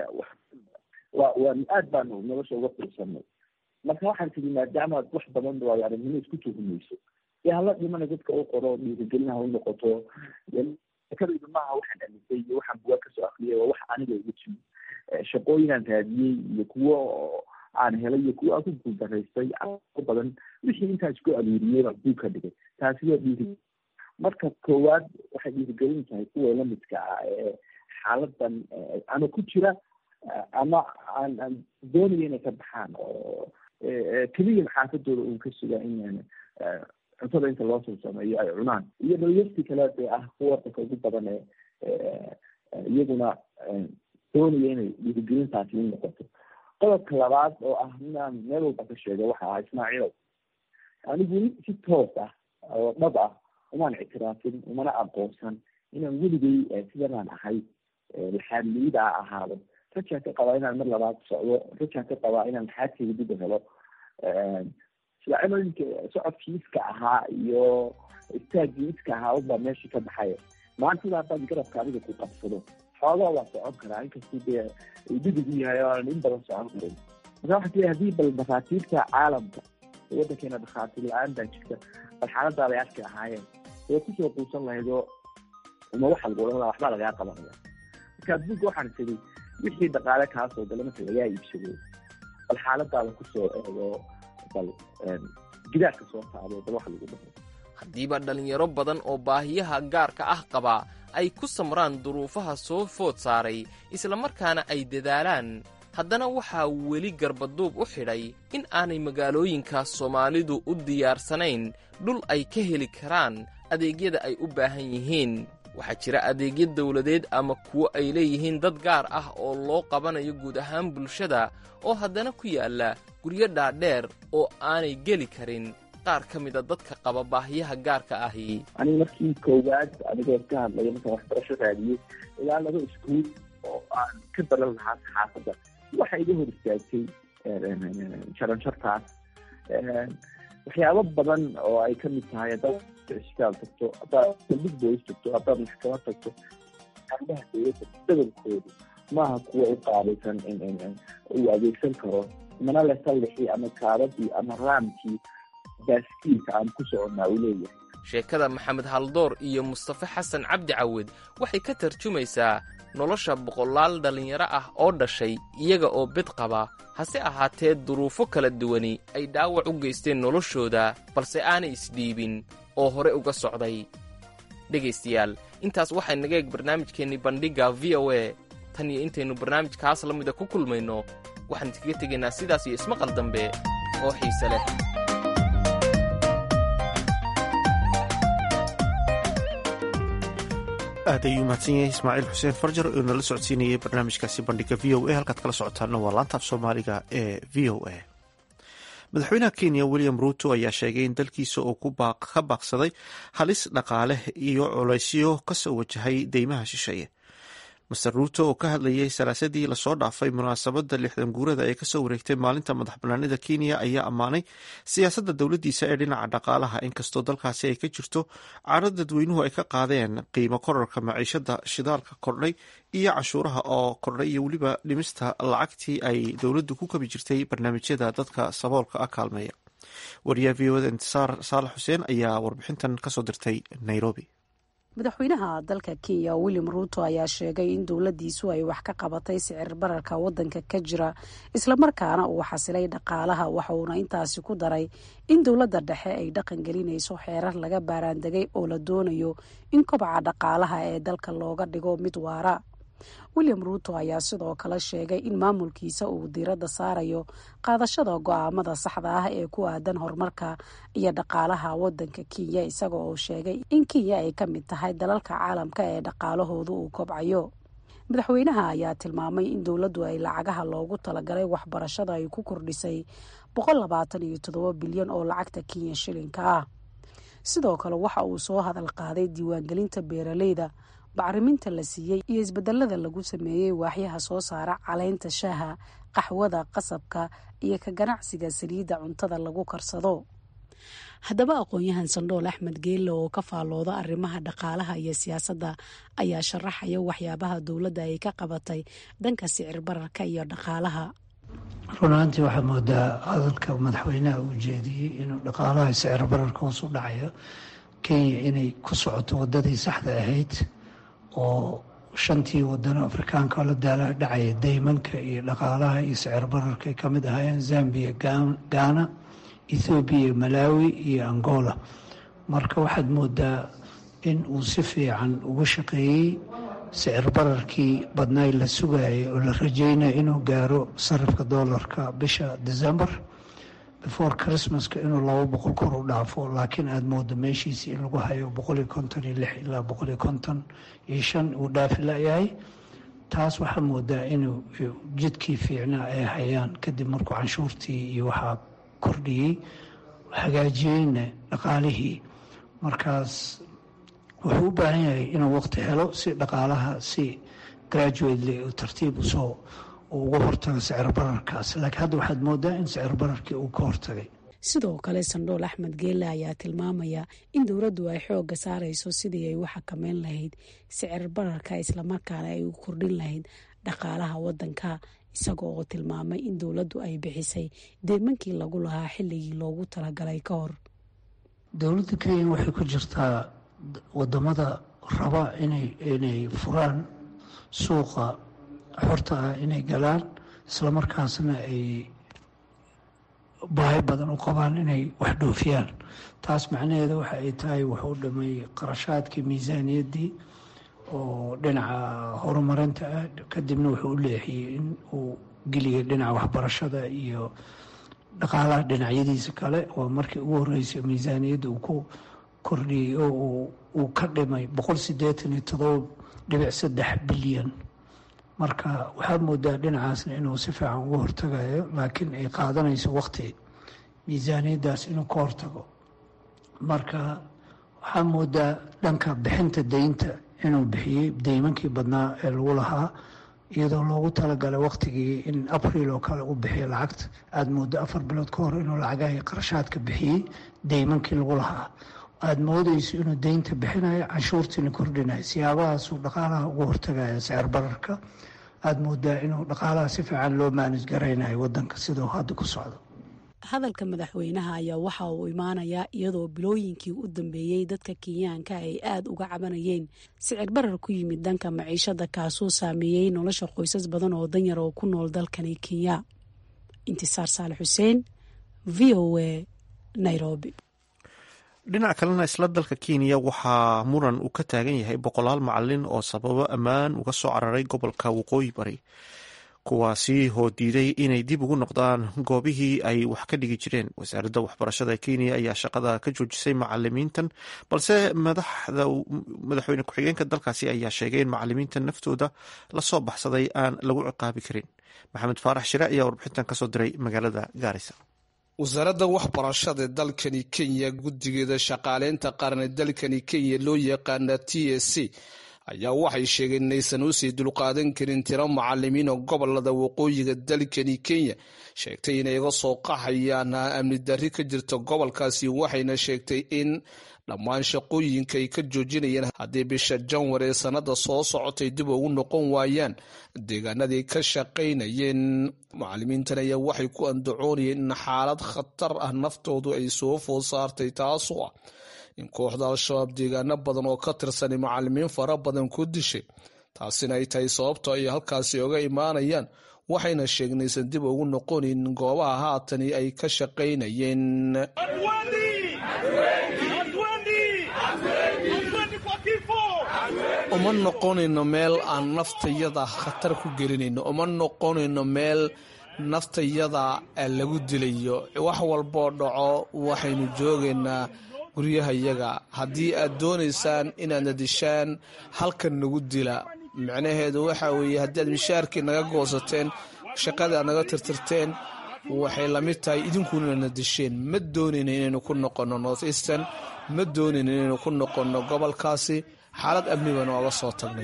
wa waa aad baanu nolosha uga fiirsanay marka waxaan tiri maadaama wax badan waayo aragnimo isku tuhumayso dee hala dhimana dadka u qoro dhiirigelinaha u noqoto kadayda maaha waxaan dhalisay iyo waxaan bugaa kasoo akriyay waa wax aniga igu timi shaqooyinaan raadiyey iyo kuwo aan helay iyo kuwa aan ku guuldaraystay badan wixii intaas ku aruuriyey baan buug ka dhigay taasi waa dhiiri marka koowaad waxay dhiirigelin tahay kuwa lamidka ah ee xaaladan ama ku jira ama aan aan doonaya inay ka baxaan oo keliya xaafadooda uun ka sugaa in cuntada inta loo soo sameeyo ay cunaan iyo dhalinyartii kale dee ah kuwa wadanka ugu badan ee iyaguna doonaya inay dhiirigelintaasi u noqoto qodobka labaad oo ah inaan meel walba ka sheego waxa ah ismaaciilow anigu si toos ah oo dhab ah umaan ictiraafin umana aqoonsan inaan weligay sidanaan ahay laxaadliyida a ahaado rajaan ka qabaa inaan mar labaad socdo rajaan ka qabaa inaan laxaadkeyga dib u helo silacimooyinka socodkii iska ahaa iyo istaagii iska ahaa unbaa meeshii ka baxaya maantada haddaad garabka adiga ku qabsado xoogaa waa socon karaa inkastuu dee dhidig u yahay oo aanan in badan socon karin marka waxaa tiri haddii bal dhakhaatiirta caalamka waddankeena dhakhaatiir la-aan baa jirta bal xaaladaada ay arki ahaayeen way kusoo quusan lahayd oo uma waxa lagu odhan lahaa waxbaa lagaa qabanaya marka adduunka waxaan tiri wixii dhaqaale kaa soo gala marka lagaa iibsado bal xaaladaada kusoo eego bal gidaarka soo taado bal waxa lagu dhaho haddiiba dhallinyaro badan oo baahiyaha gaarka ah qaba ay ku samraan duruufaha soo food saaray islamarkaana ay dadaalaan haddana waxaa weli garbaduub u xidhay in aanay magaalooyinkaas soomaalidu u diyaarsanayn dhul ay ka heli karaan adeegyada ay u baahan yihiin waxaa jira adeegyo dawladeed ama kuwo ay leeyihiin dad gaar ah oo loo qabanayo guud ahaan bulshada oo haddana ku yaalla guryo dhaadheer oo aanay geli karin qaar ka mida dadka qaba baahiyaha gaarka ahi aniga markii koowaad anigoo ka hadlaya markaan waxbarasho raadiyey ilaa laba iskuul oo aan ka baran lahaa saxaafadda waxa iga hor istaagtay jaranjartaas waxyaabo badan oo ay ka mid tahay haddaad isbitaal tagto haddaad saldhig boys tagto haddaad maxkamad tagto arrimaha dowladda badankoodu maaha kuwa u qaabaysan uu adeegsan karo mana le sallixii ama kaabadii ama raamkii baaskiilka aan ku soconnaa uu leeyahay sheekada maxamed haldoor iyo mustafe xasan cabdi cawed waxay ka tarjumaysaa nolosha boqolaal dhallinyaro ah oo dhashay iyaga oo bid qaba hase ahaatee duruufo kala duwani ay dhaawac u geysteen noloshooda balse aanay isdhiibin oo hore uga socday dhegaystayaal intaas waxay naga eeg barnaamijkeennii bandhigga v o a tan iyo intaynu barnaamijkaas la mida ku kulmayno waxaan idkaga tegaynaa sidaas iyo ismaqal dambe oo xiise leh aad ayuu mahadsan yahay ismaaciil xuseen farjar oo nala socodsiinayay barnaamijkaasi bandhiga v o a halkaad kala socotaana waa laanta af soomaaliga ee v o a madaxweynaha kenya william ruuto ayaa sheegay in dalkiisa uu ka baaqsaday halis dhaqaale iyo colaysyo kasoo wajahay deymaha shisheeye master ruuto oo ka hadlayay salaasadii lasoo dhaafay munaasabadda lixdan guurada ee kasoo wareegtay maalinta madax banaanida kenya ayaa ammaanay siyaasadda dowladdiisa ee dhinaca dhaqaalaha inkastoo dalkaasi ay ka jirto caro dadweynuhu ay ka qaadeen qiimo korarka maciishada shidaalka kordhay iyo cashuuraha oo kordhay iyo weliba dhimista lacagtii ay dowladdu ku kabi jirtay barnaamijyada dadka saboolka ah kaalmeeya wariyaha v oda intisaar saalax xuseen ayaa warbixintan kasoo dirtay nairobi madaxweynaha dalka kenya william ruuto ayaa sheegay in dowladdiisu ay wax ka qabatay sicir bararka waddanka ka jira islamarkaana uu xasilay dhaqaalaha waxauna intaasi ku daray in dowladda dhexe ay dhaqan gelinayso xeerar laga baaraandegay oo la doonayo in kobaca dhaqaalaha ee dalka looga dhigo mid waara william ruuto ayaa sidoo kale sheegay in maamulkiisa uu diiradda saarayo qaadashada go-aamada saxda ah ee ku aadan horumarka iyo dhaqaalaha wadanka kenya isaga oo sheegay in kenya ay ka mid tahay dalalka caalamka ee dhaqaalahoodu uu kobcayo madaxweynaha ayaa tilmaamay in dowladdu ay lacagaha loogu talagalay waxbarashada ay ku kordhisay boqol labaatan iyo toddoba bilyan oo lacagta kenya shilinka ah sidoo kale waxa uu soo hadal qaaday diiwaangelinta beeraleyda bacriminta la siiyey iyo isbedelada lagu sameeyey waaxyaha soo saara caleynta shaaha qaxwada qasabka iyo ka ganacsiga saliidda cuntada lagu karsado haddaba aqoon-yahan sandhool axmed geelle oo ka faallooda arrimaha dhaqaalaha iyo siyaasadda ayaa sharaxaya waxyaabaha dowladda ay ka qabatay dhanka sicir bararka iyo dhaqaalaha run ahaantii waxaa moodaa hadalka madaxweynaha uu jeediyey inuu dhaqaalaha sicir bararka hoos u dhacayo kenya inay ku socoto wadadii saxda ahayd oo shantii wadano afrikaanka oo la daala dhacaya daymanka iyo dhaqaalaha iyo sicir bararka ay ka mid ahaayeen zambia ghana ethoobiya malawi iyo angola marka waxaad moodaa in uu si fiican uga shaqeeyey sicir bararkii badnaay la sugayay oo la rajeynaya inuu gaaro sarifka doolarka bisha december before christmaska inuu laba boqol kor u dhaafo laakiin aada moodo meeshiisi in lagu hayo boqoliyo konton iyo lix ilaa boqoliyo konton iyo shan uu dhaafi layahay taas waxaa moodaa inuu jidkii fiicnaa ay hayaan kadib markuu canshuurtii iyo waxaa kordhiyey hagaajiyeyna dhaqaalihii markaas wuxuu u baahan yahay inuu waqti helo si dhaqaalaha si graduately tartiib usoo uu uga hortago sicir bararkaas laakiin hadda waxaad moodaa in sicir bararkii uu ka hortagay sidoo kale sandhool axmed geelle ayaa tilmaamaya in dowladdu ay xoogga saarayso sidii ay u xakameyn lahayd sicir bararka islamarkaana ay u kordhin lahayd dhaqaalaha wadanka isaga oo tilmaamay in dowladdu ay bixisay deemankii lagu lahaa xilligii loogu talagalay ka hor dowladda kenya waxay ku jirtaa wadamada raba inay inay furaan suuqa xorta ah inay galaan islamarkaasna ay baahi badan u qabaan inay wax dhoofiyaan taas macnaheeda waxa ay tahay wuxuu dhamay qarashaadkii miisaaniyaddii oo dhinaca horumarinta ah kadibna wuxuu u leexiyey in uu geliya dhinaca waxbarashada iyo dhaqaalaha dhinacyadiisa kale waa markii ugu horreysay miisaaniyadda uu ku kordhiyey oo uu ka dhimay boqol siddeetan iyo todoba dhibic saddex bilyan marka waxaad moodaa dhinacaasna inuu si fiican uga hortagayo laakiin ay qaadanayso waqti miisaaniyaddaas inuu ka hortago marka waxaa moodaa dhanka bixinta deynta inuu bixiyey deymankii badnaa ee lagu lahaa iyadoo loogu talagalay waqtigii in abriil oo kale u bixiyo lacagta aada moodo afar bilood ka hor inuu lacagaha qarashaadka bixiyey deymankii lagu lahaa aada moodayso inuu deynta bixinayo canshuurtiina kordhinayo siyaabahaasuu dhaqaalaha uga hortagaya sicir bararka aada moodaa inuu dhaqaalaha si fiican loo maanis garaynayo wadanka sidau hadda ku socdo hadalka madaxweynaha ayaa waxa uu imaanayaa iyadoo bilooyinkii u dambeeyey dadka kenyaanka ay aada uga cabanayeen sicir barar ku yimid dhanka maciishada kaasoo saameeyey nolosha qoysas badan oo danyar oo ku nool dalkani kenya intisaar saale xuseen v o a nairobi dhinac kalena isla dalka kenya waxaa muran uu ka taagan yahay boqolaal macalin oo sababo ammaan uga soo cararay gobolka waqooyi bari kuwaasi oo diiday inay dib ugu noqdaan goobihii ay wax ka dhigi jireen wasaaradda waxbarashada kenya ayaa shaqada ka joojisay macalimiintan balse madaxweyne ku-xigeenka dalkaasi ayaa sheegay in macalimiintan naftooda lasoo baxsaday aan lagu ciqaabi karin maxamed faarax shire ayaa warbixintan kasoo diray magaalada gaarisa wasaaradda waxbarashada dalkani kenya guddigeeda shaqaaleynta qaran ee dalkani kenya loo yaqaana t s c ayaa waxay sheegeen inaysan usii dulqaadan karin tiro macalimiin oo gobolada waqooyiga dalkani kenya sheegtay inay iga soo qaxayaan amni darri ka jirta gobolkaasi waxayna sheegtay in dhammaan shaqooyinka ay ka joojinayeen haddii bisha janwar ee sannada soo socotay dib ugu noqon waayaan deegaanadii ka shaqaynayeen macalimiintan ayaa waxay ku andacoonayeen in xaalad khatar ah naftoodu ay soo food saartay taasoo ah in kooxda al-shabaab deegaano badan oo ka tirsanay macalimiin fara badan ku dishay taasina ay tahay sababto ay halkaasi oga imaanayaan waxayna sheegnaysan dib ugu noqonayn goobaha haatani ay ka shaqaynayeen uma noqonayno meel aan naftayada khatar ku gelinayno uma noqonayno meel naftayada lagu dilayo wax walboo dhaco waxaynu joogaynaa guryahayaga haddii aad doonaysaan inaadna dishaan halkan nagu dila micnaheedu waxa weeye haddii aad mishaarkii naga goosateen shaqadii aad naga tirtirteen waxay lamid tahay idinkuna na disheen ma doonayna inaynu ku noqonno north eastern ma doonayna inaynu ku noqonno gobolkaasi xaalad amni baan ooga soo tagnay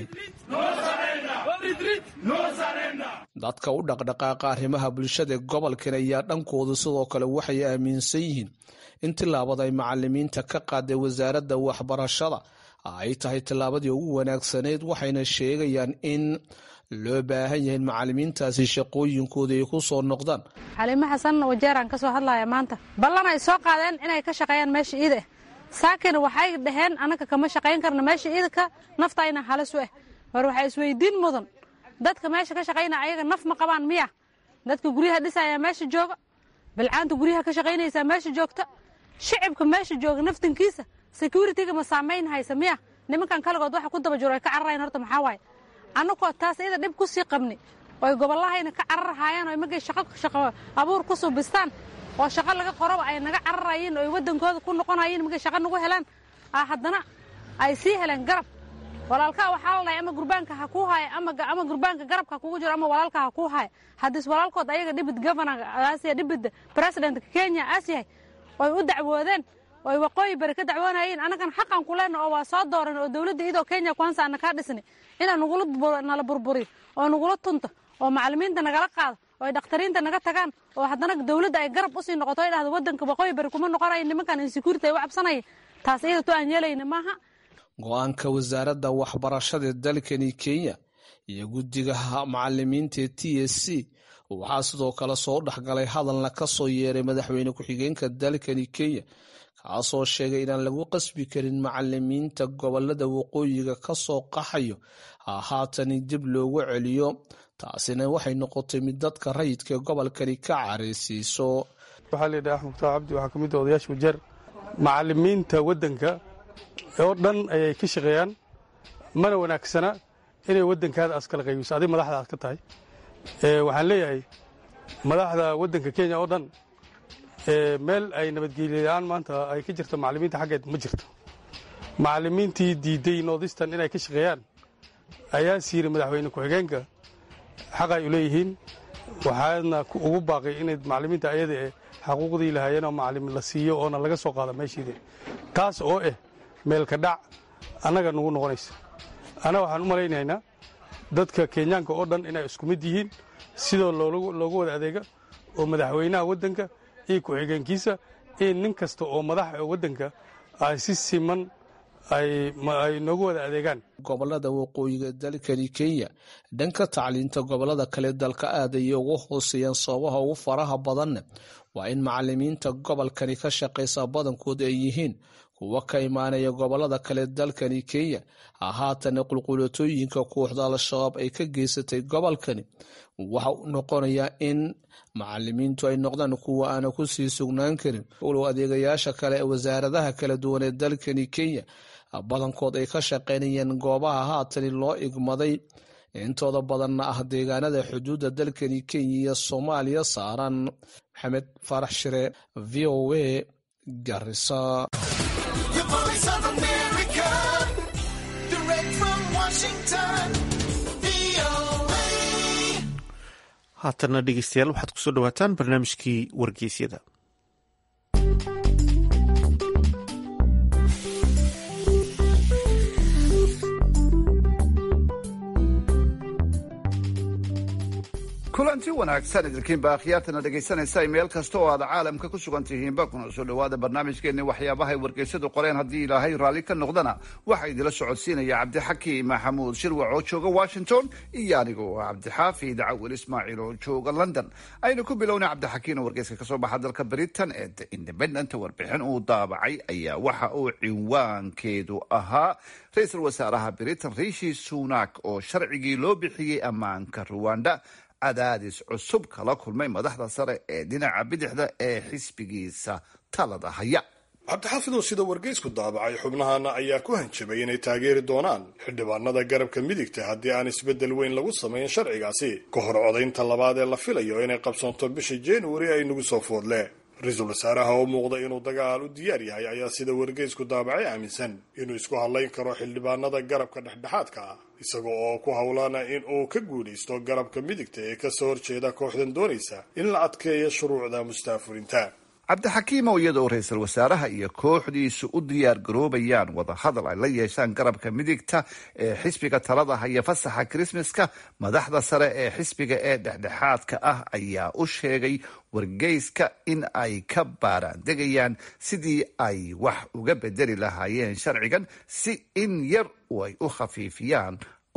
dadka u dhaqdhaqaaqa arrimaha bulshada ee gobolkan ayaa dhankoodu sidoo kale waxay aaminsan yihiin in tillaabada ay macalimiinta ka qaaday wasaaradda waxbarashada ay tahay tillaabadii ugu wanaagsanayd waxayna sheegayaan in loo baahan yahay in macalimiintaasi shaqooyinkooda ay ku soo noqdaan xaliimo xasan wajeeraan ka soo hadlaya maanta ballan ay soo qaadeen inay ka shaqeeyaan meesha iida ah saakina waxay dhaheen annaga kama shaqayn karna meesha iidaka naftayna halis u ah war waxaa isweydiin mudan dadka meesha ka shaqaynaya ayaga naf ma qabaan miya dadka guryaha dhisaya meesha jooga bilcaanta guryaha ka shaqaynaysaa meesha joogta shicibka meesha jooga naftankiisa security-ga ma saamayn haysa miya nimankan kaligood waxa ku daba jiro ay ka cararayan horta maxaa waaye annagoo taas iyada dhib ku sii qabni oy gobollahayna ka cararhayaan oo markay shaqo shaqo abuur ku subistaan oo shaqo laga qoroba ay naga cararayeen oo ay waddankooda ku noqonayeen markay shaqo nagu helaan haddana ay sii heleen garab walaalkaa waxaa la dhahay ama gurbaanka ha kuu haya ama gurbaanka garabka ha kugu jiro ama walaalka ha kuu haya haddis walaalkood ayaga dhibid governor aasiya dhibid presidentka kenya aas yahay oy u dacwoodeen oy waqooyi bari ka dacwoonayeen annagan xaqan ku leenna oo waa soo dooran oo dowladda idoo kenya kwansa ana kaa dhisni inaan nala burburiyo oo nagula tunto oo macallimiinta nagala qaado oo ay dhakhtariinta naga tagaan oo haddana dowladda ay garab usii noqoto ay dhahdo waddanka waqooyi bari kuma noqonayo nimankan insecurity ay u cabsanaya taas iyada to aan yeelayna maaha go-aanka wasaaradda waxbarashada dalkani kenya iyo guddiga macalimiinta ee t s c waxaa sidoo kale soo dhexgalay hadalna ka soo yeeray madaxweyne ku-xigeenka dalkani kenya kaasoo sheegay inaan lagu qasbi karin macalimiinta gobolada waqooyiga ka soo qaxayo haatani dib loogu celiyo taasina waxay noqotay mid dadka rayidka gobolkani ka careysiiso waxaa layidhaha axmed mukhtaar cabdi waxaa ka mid ah odayaasha wajeer macalimiinta waddanka oo dhan ayay ka shaqeeyaan mana wanaagsana inay waddankaada aas kala qaybiso adig madaxda aad ka tahay waxaan leeyahay madaxda waddanka kenya oo dhan meel ay nabadgelyalaan maanta ay ka jirto macalimiinta xaggeed ma jirto macalimiintii diiday noodistan inay ka shaqeeyaan ayaa siiri madaxweyne ku-xigeenka xaq ay u leeyihiin waxaadna ugu baaqay inay macalimiinta ayada e xaquuqdii lahaayeenoo macallim la siiyo oona laga soo qaado meeshiida taas oo ah meelka dhac annaga nagu noqonaysa annaga waxaan u malaynaynaa dadka kenyaanka oo dhan inay isku mid yihiin sidoo loogu wada adeega oo madaxweynaha waddanka iyo ku-xigeenkiisa iyo nin kasta oo madaxa waddanka ay si siman ay noogu wada adeegaan gobolada waqooyiga dalkani kenya dhanka tacliinta gobolada kale dalka aad ayay ugu hooseeyaan sababaha ugu faraha badanna waa in macalimiinta gobolkani ka shaqaysa badankood ay yihiin kuwa ka imaanaya gobolada kale dalkani kenya haatana qulqulatooyinka kooxda al-shabaab ay ka geysatay gobolkani waxa uu noqonayaa in macalimiintu ay noqdaan kuwa aana ku sii sugnaan karin walow adeegayaasha kale ee wasaaradaha kala duwan ee dalkani kenya badankood ay ka shaqaynayeen goobaha haatani loo igmaday intooda badanna ah deegaanada xuduudda dalkani kenya iyo soomaaliya saaran maxamed faarax shire v o a garisa haatana dhegeystayaal waxaad kusoo dhawaataan barnaamijkii wargeysyada kulanti wanaagsan idinkiinba akhyaartana dhegaysanaysa meel kasta oo aad caalamka ku sugan tihiinba kuna soo dhowaada barnaamijkeenni waxyaabahay wargeysadu qoreen haddii ilaahay raalli ka noqdana waxaa idila socodsiinaya cabdixakiim maxamuud shirwac oo jooga washington iyo anigoo cabdixaafid cawil ismaaciil oo jooga london aynu ku bilowna cabdixakiin oo wargeyska kasoo baxa dalka britain ee the independent warbixin uu daabacay ayaa waxa uu cinwaankeedu ahaa ra-iisul wasaaraha britain riishi sunak oo sharcigii loo bixiyey ammaanka ruwanda cadaadis cusub kala kulmay madaxda sare ee dhinaca bidixda ee xisbigiisa talada haya cabdixaafidow sida wargeysku daabacay xubnahana ayaa ku hanjabay inay taageeri doonaan xildhibaanada garabka midigta haddii aan isbeddel weyn lagu samayn sharcigaasi ka hor codaynta labaad ee la filayo inay qabsoonto bisha januari ay nagu soo foodle ra-iisul wasaaraha oo muuqda inuu dagaal u diyaar yahay ayaa sida wargeysku daabacay aaminsan inuu isku hadlayn karo xildhibaanada garabka dhexdhexaadka ah isaga oo ku howlana in uu ka guulaysto garabka midigta ee kasoo horjeeda kooxdan doonaysa in la adkeeyo shuruucda mustaafurinta cabdixakiim oo iyada oo ra-iisul wasaaraha iyo kooxdiisu u diyaar garoobayaan wadahadal ay la yeeshaan garabka midigta ee xisbiga talada haya fasaxa krismaska madaxda sare ee xisbiga ee dhexdhexaadka ah ayaa u sheegay wargeyska in ay ka baaraandegayaan sidii ay wax uga bedeli lahaayeen sharcigan si in yar ay u khafiifiyaan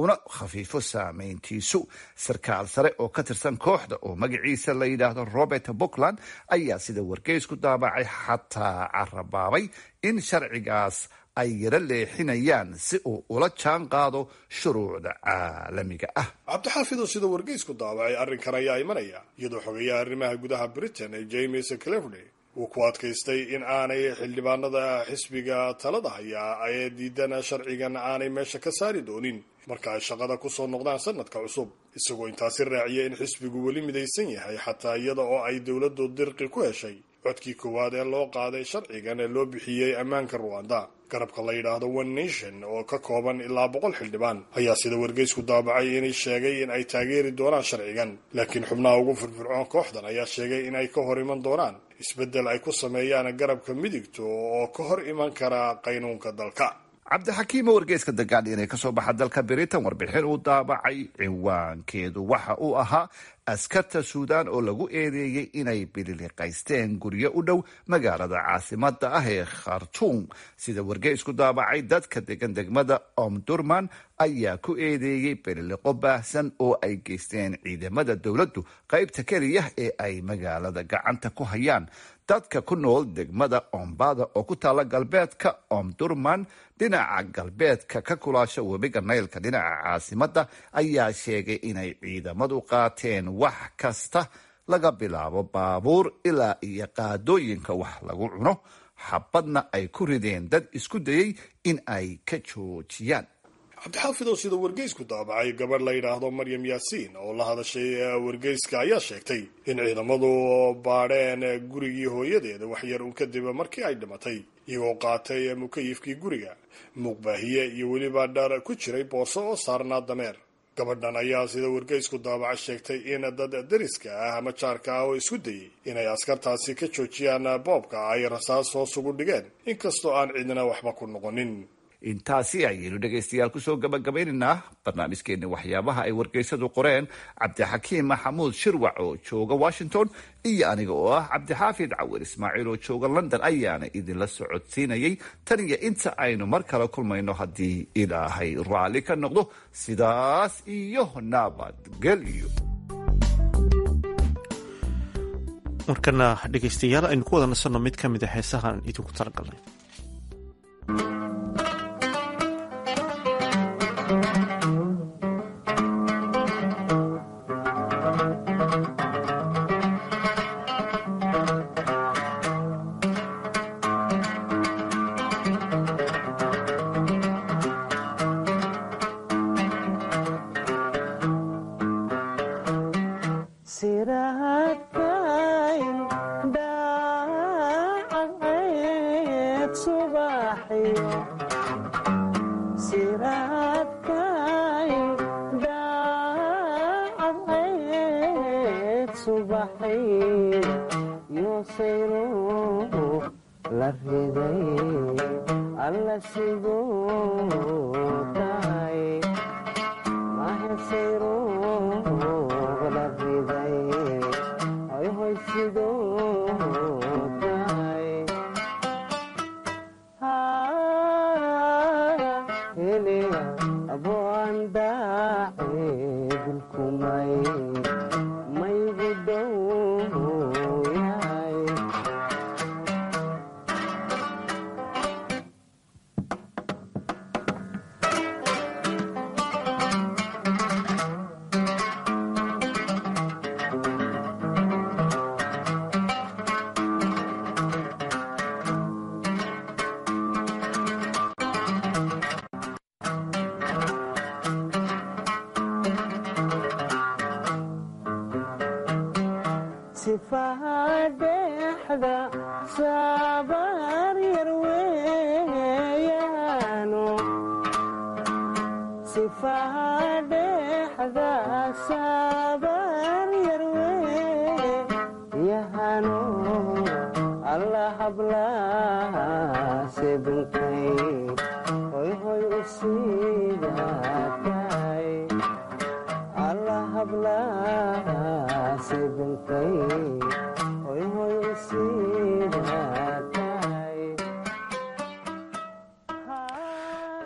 una khafiifo saameyntiisu sarkaal sare oo ka tirsan kooxda oo magaciisa la yidhaahdo robert puntland ayaa sida wargeysku daabacay xataa carabaabay in sharcigaas ay yaro leexinayaan si uu ula jaan qaado shuruucda caalamiga ah cabdixaafidoo sida wargeysku daabacay arrinkan ayaa imanaya iyadoo xogeeyaha arrimaha gudaha britain ee james cleverley uu ku adkaystay in aanay xildhibaanada xisbiga talada hayaa ee diidan sharcigan aanay meesha ka saari doonin marka ay shaqada kusoo noqdaan sanadka cusub isagoo intaasi raaciya in xisbigu weli midaysan yahay xataa iyada oo ay dowladdu dirqi ku heshay codkii koowaad ee loo qaaday sharcigan ee loo bixiyey ammaanka ruwanda garabka la yidhaahdo one nation oo ka kooban ilaa boqol xildhibaan ayaa sida wargeysku daabacay inay sheegay in ay taageeri doonaan sharcigan laakiin xubnaha ugu firfircoon kooxdan ayaa sheegay in ay ka hor iman doonaan isbeddel ay ku sameeyaan garabka midigto oo ka hor iman kara qaynuunka dalka cabdixakiimo wargeyska dagaal inay kasoo baxa dalka britain warbixin uu daabacay ciwaankeedu waxa uu ahaa askarta suudaan oo lagu eedeeyey inay bililiqaysteen guryo u dhow magaalada caasimada ah ee khartuum sida wargeysku daabacay dadka degan degmada omdurman ayaa ku eedeeyey bililiqo baahsan oo ay geysteen ciidamada dowladdu qaybta keliya ee ay magaalada gacanta ku hayaan dadka ku nool degmada ombada oo ku taala galbeedka omdurman dhinaca galbeedka ka kulaasha webiga naylka dhinaca caasimada ayaa sheegay inay ciidamadu qaateen wax kasta laga bilaabo baabuur ilaa iyo qaadooyinka wax lagu cuno xabadna ay ku rideen dad isku dayey in ay ka joojiyaan cabdixaafidoo sida wargeysku daabacay gabadh la yidhaahdo maryam yaasiin oo la hadashay wargeyska ayaa sheegtay in ciidamadu baadheen gurigii hooyadeeda waxyar un kadib markii ay dhimatay iyagoo qaatay mukayifkii guriga muuqbaahiye iyo weliba dhar ku jiray boorso oo saarnaa dameer gabadhan ayaa sida wargeysku daabaca sheegtay in dad dariska ah ama jaarka ah oo isku dayey inay askartaasi ka joojiyaan boobka ay rasaas hoos ugu dhigeen inkastoo aan cidna waxba ku noqonin intaasi ayaynu dhegaystayaal kusoo gabagabaynaynaa barnaamijkeeni waxyaabaha ay wargeysadu qoreen cabdixakiim maxamuud shirwac oo jooga washington iyo aniga oo ah cabdixaafid cawir ismaaciil oo jooga london ayaana idinla socodsiinayay tan iyo inta aynu mar kale kulmayno haddii ilaahay raalli ka noqdo sidaas iyo nabadgelyo markana dhegaystayaal aynu ku wada nasanno mid ka mid a heesahaan idinku talagalnay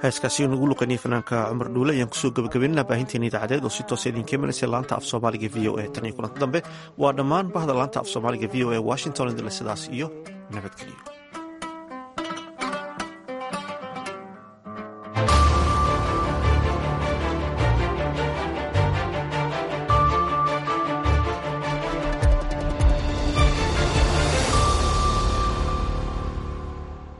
heeskaasi nagu luqaniyay fanaanka cumar dhuule ayaan kusoo gabagabeynana baahinteena idaacadeed oo si toosa idinka imanaysa laanta af soomaaliga v o a tan iyo kulanta dambe waa dhammaan bahda laanta af soomaaliga v o a washington idinle sidaas iyo nabadgelyo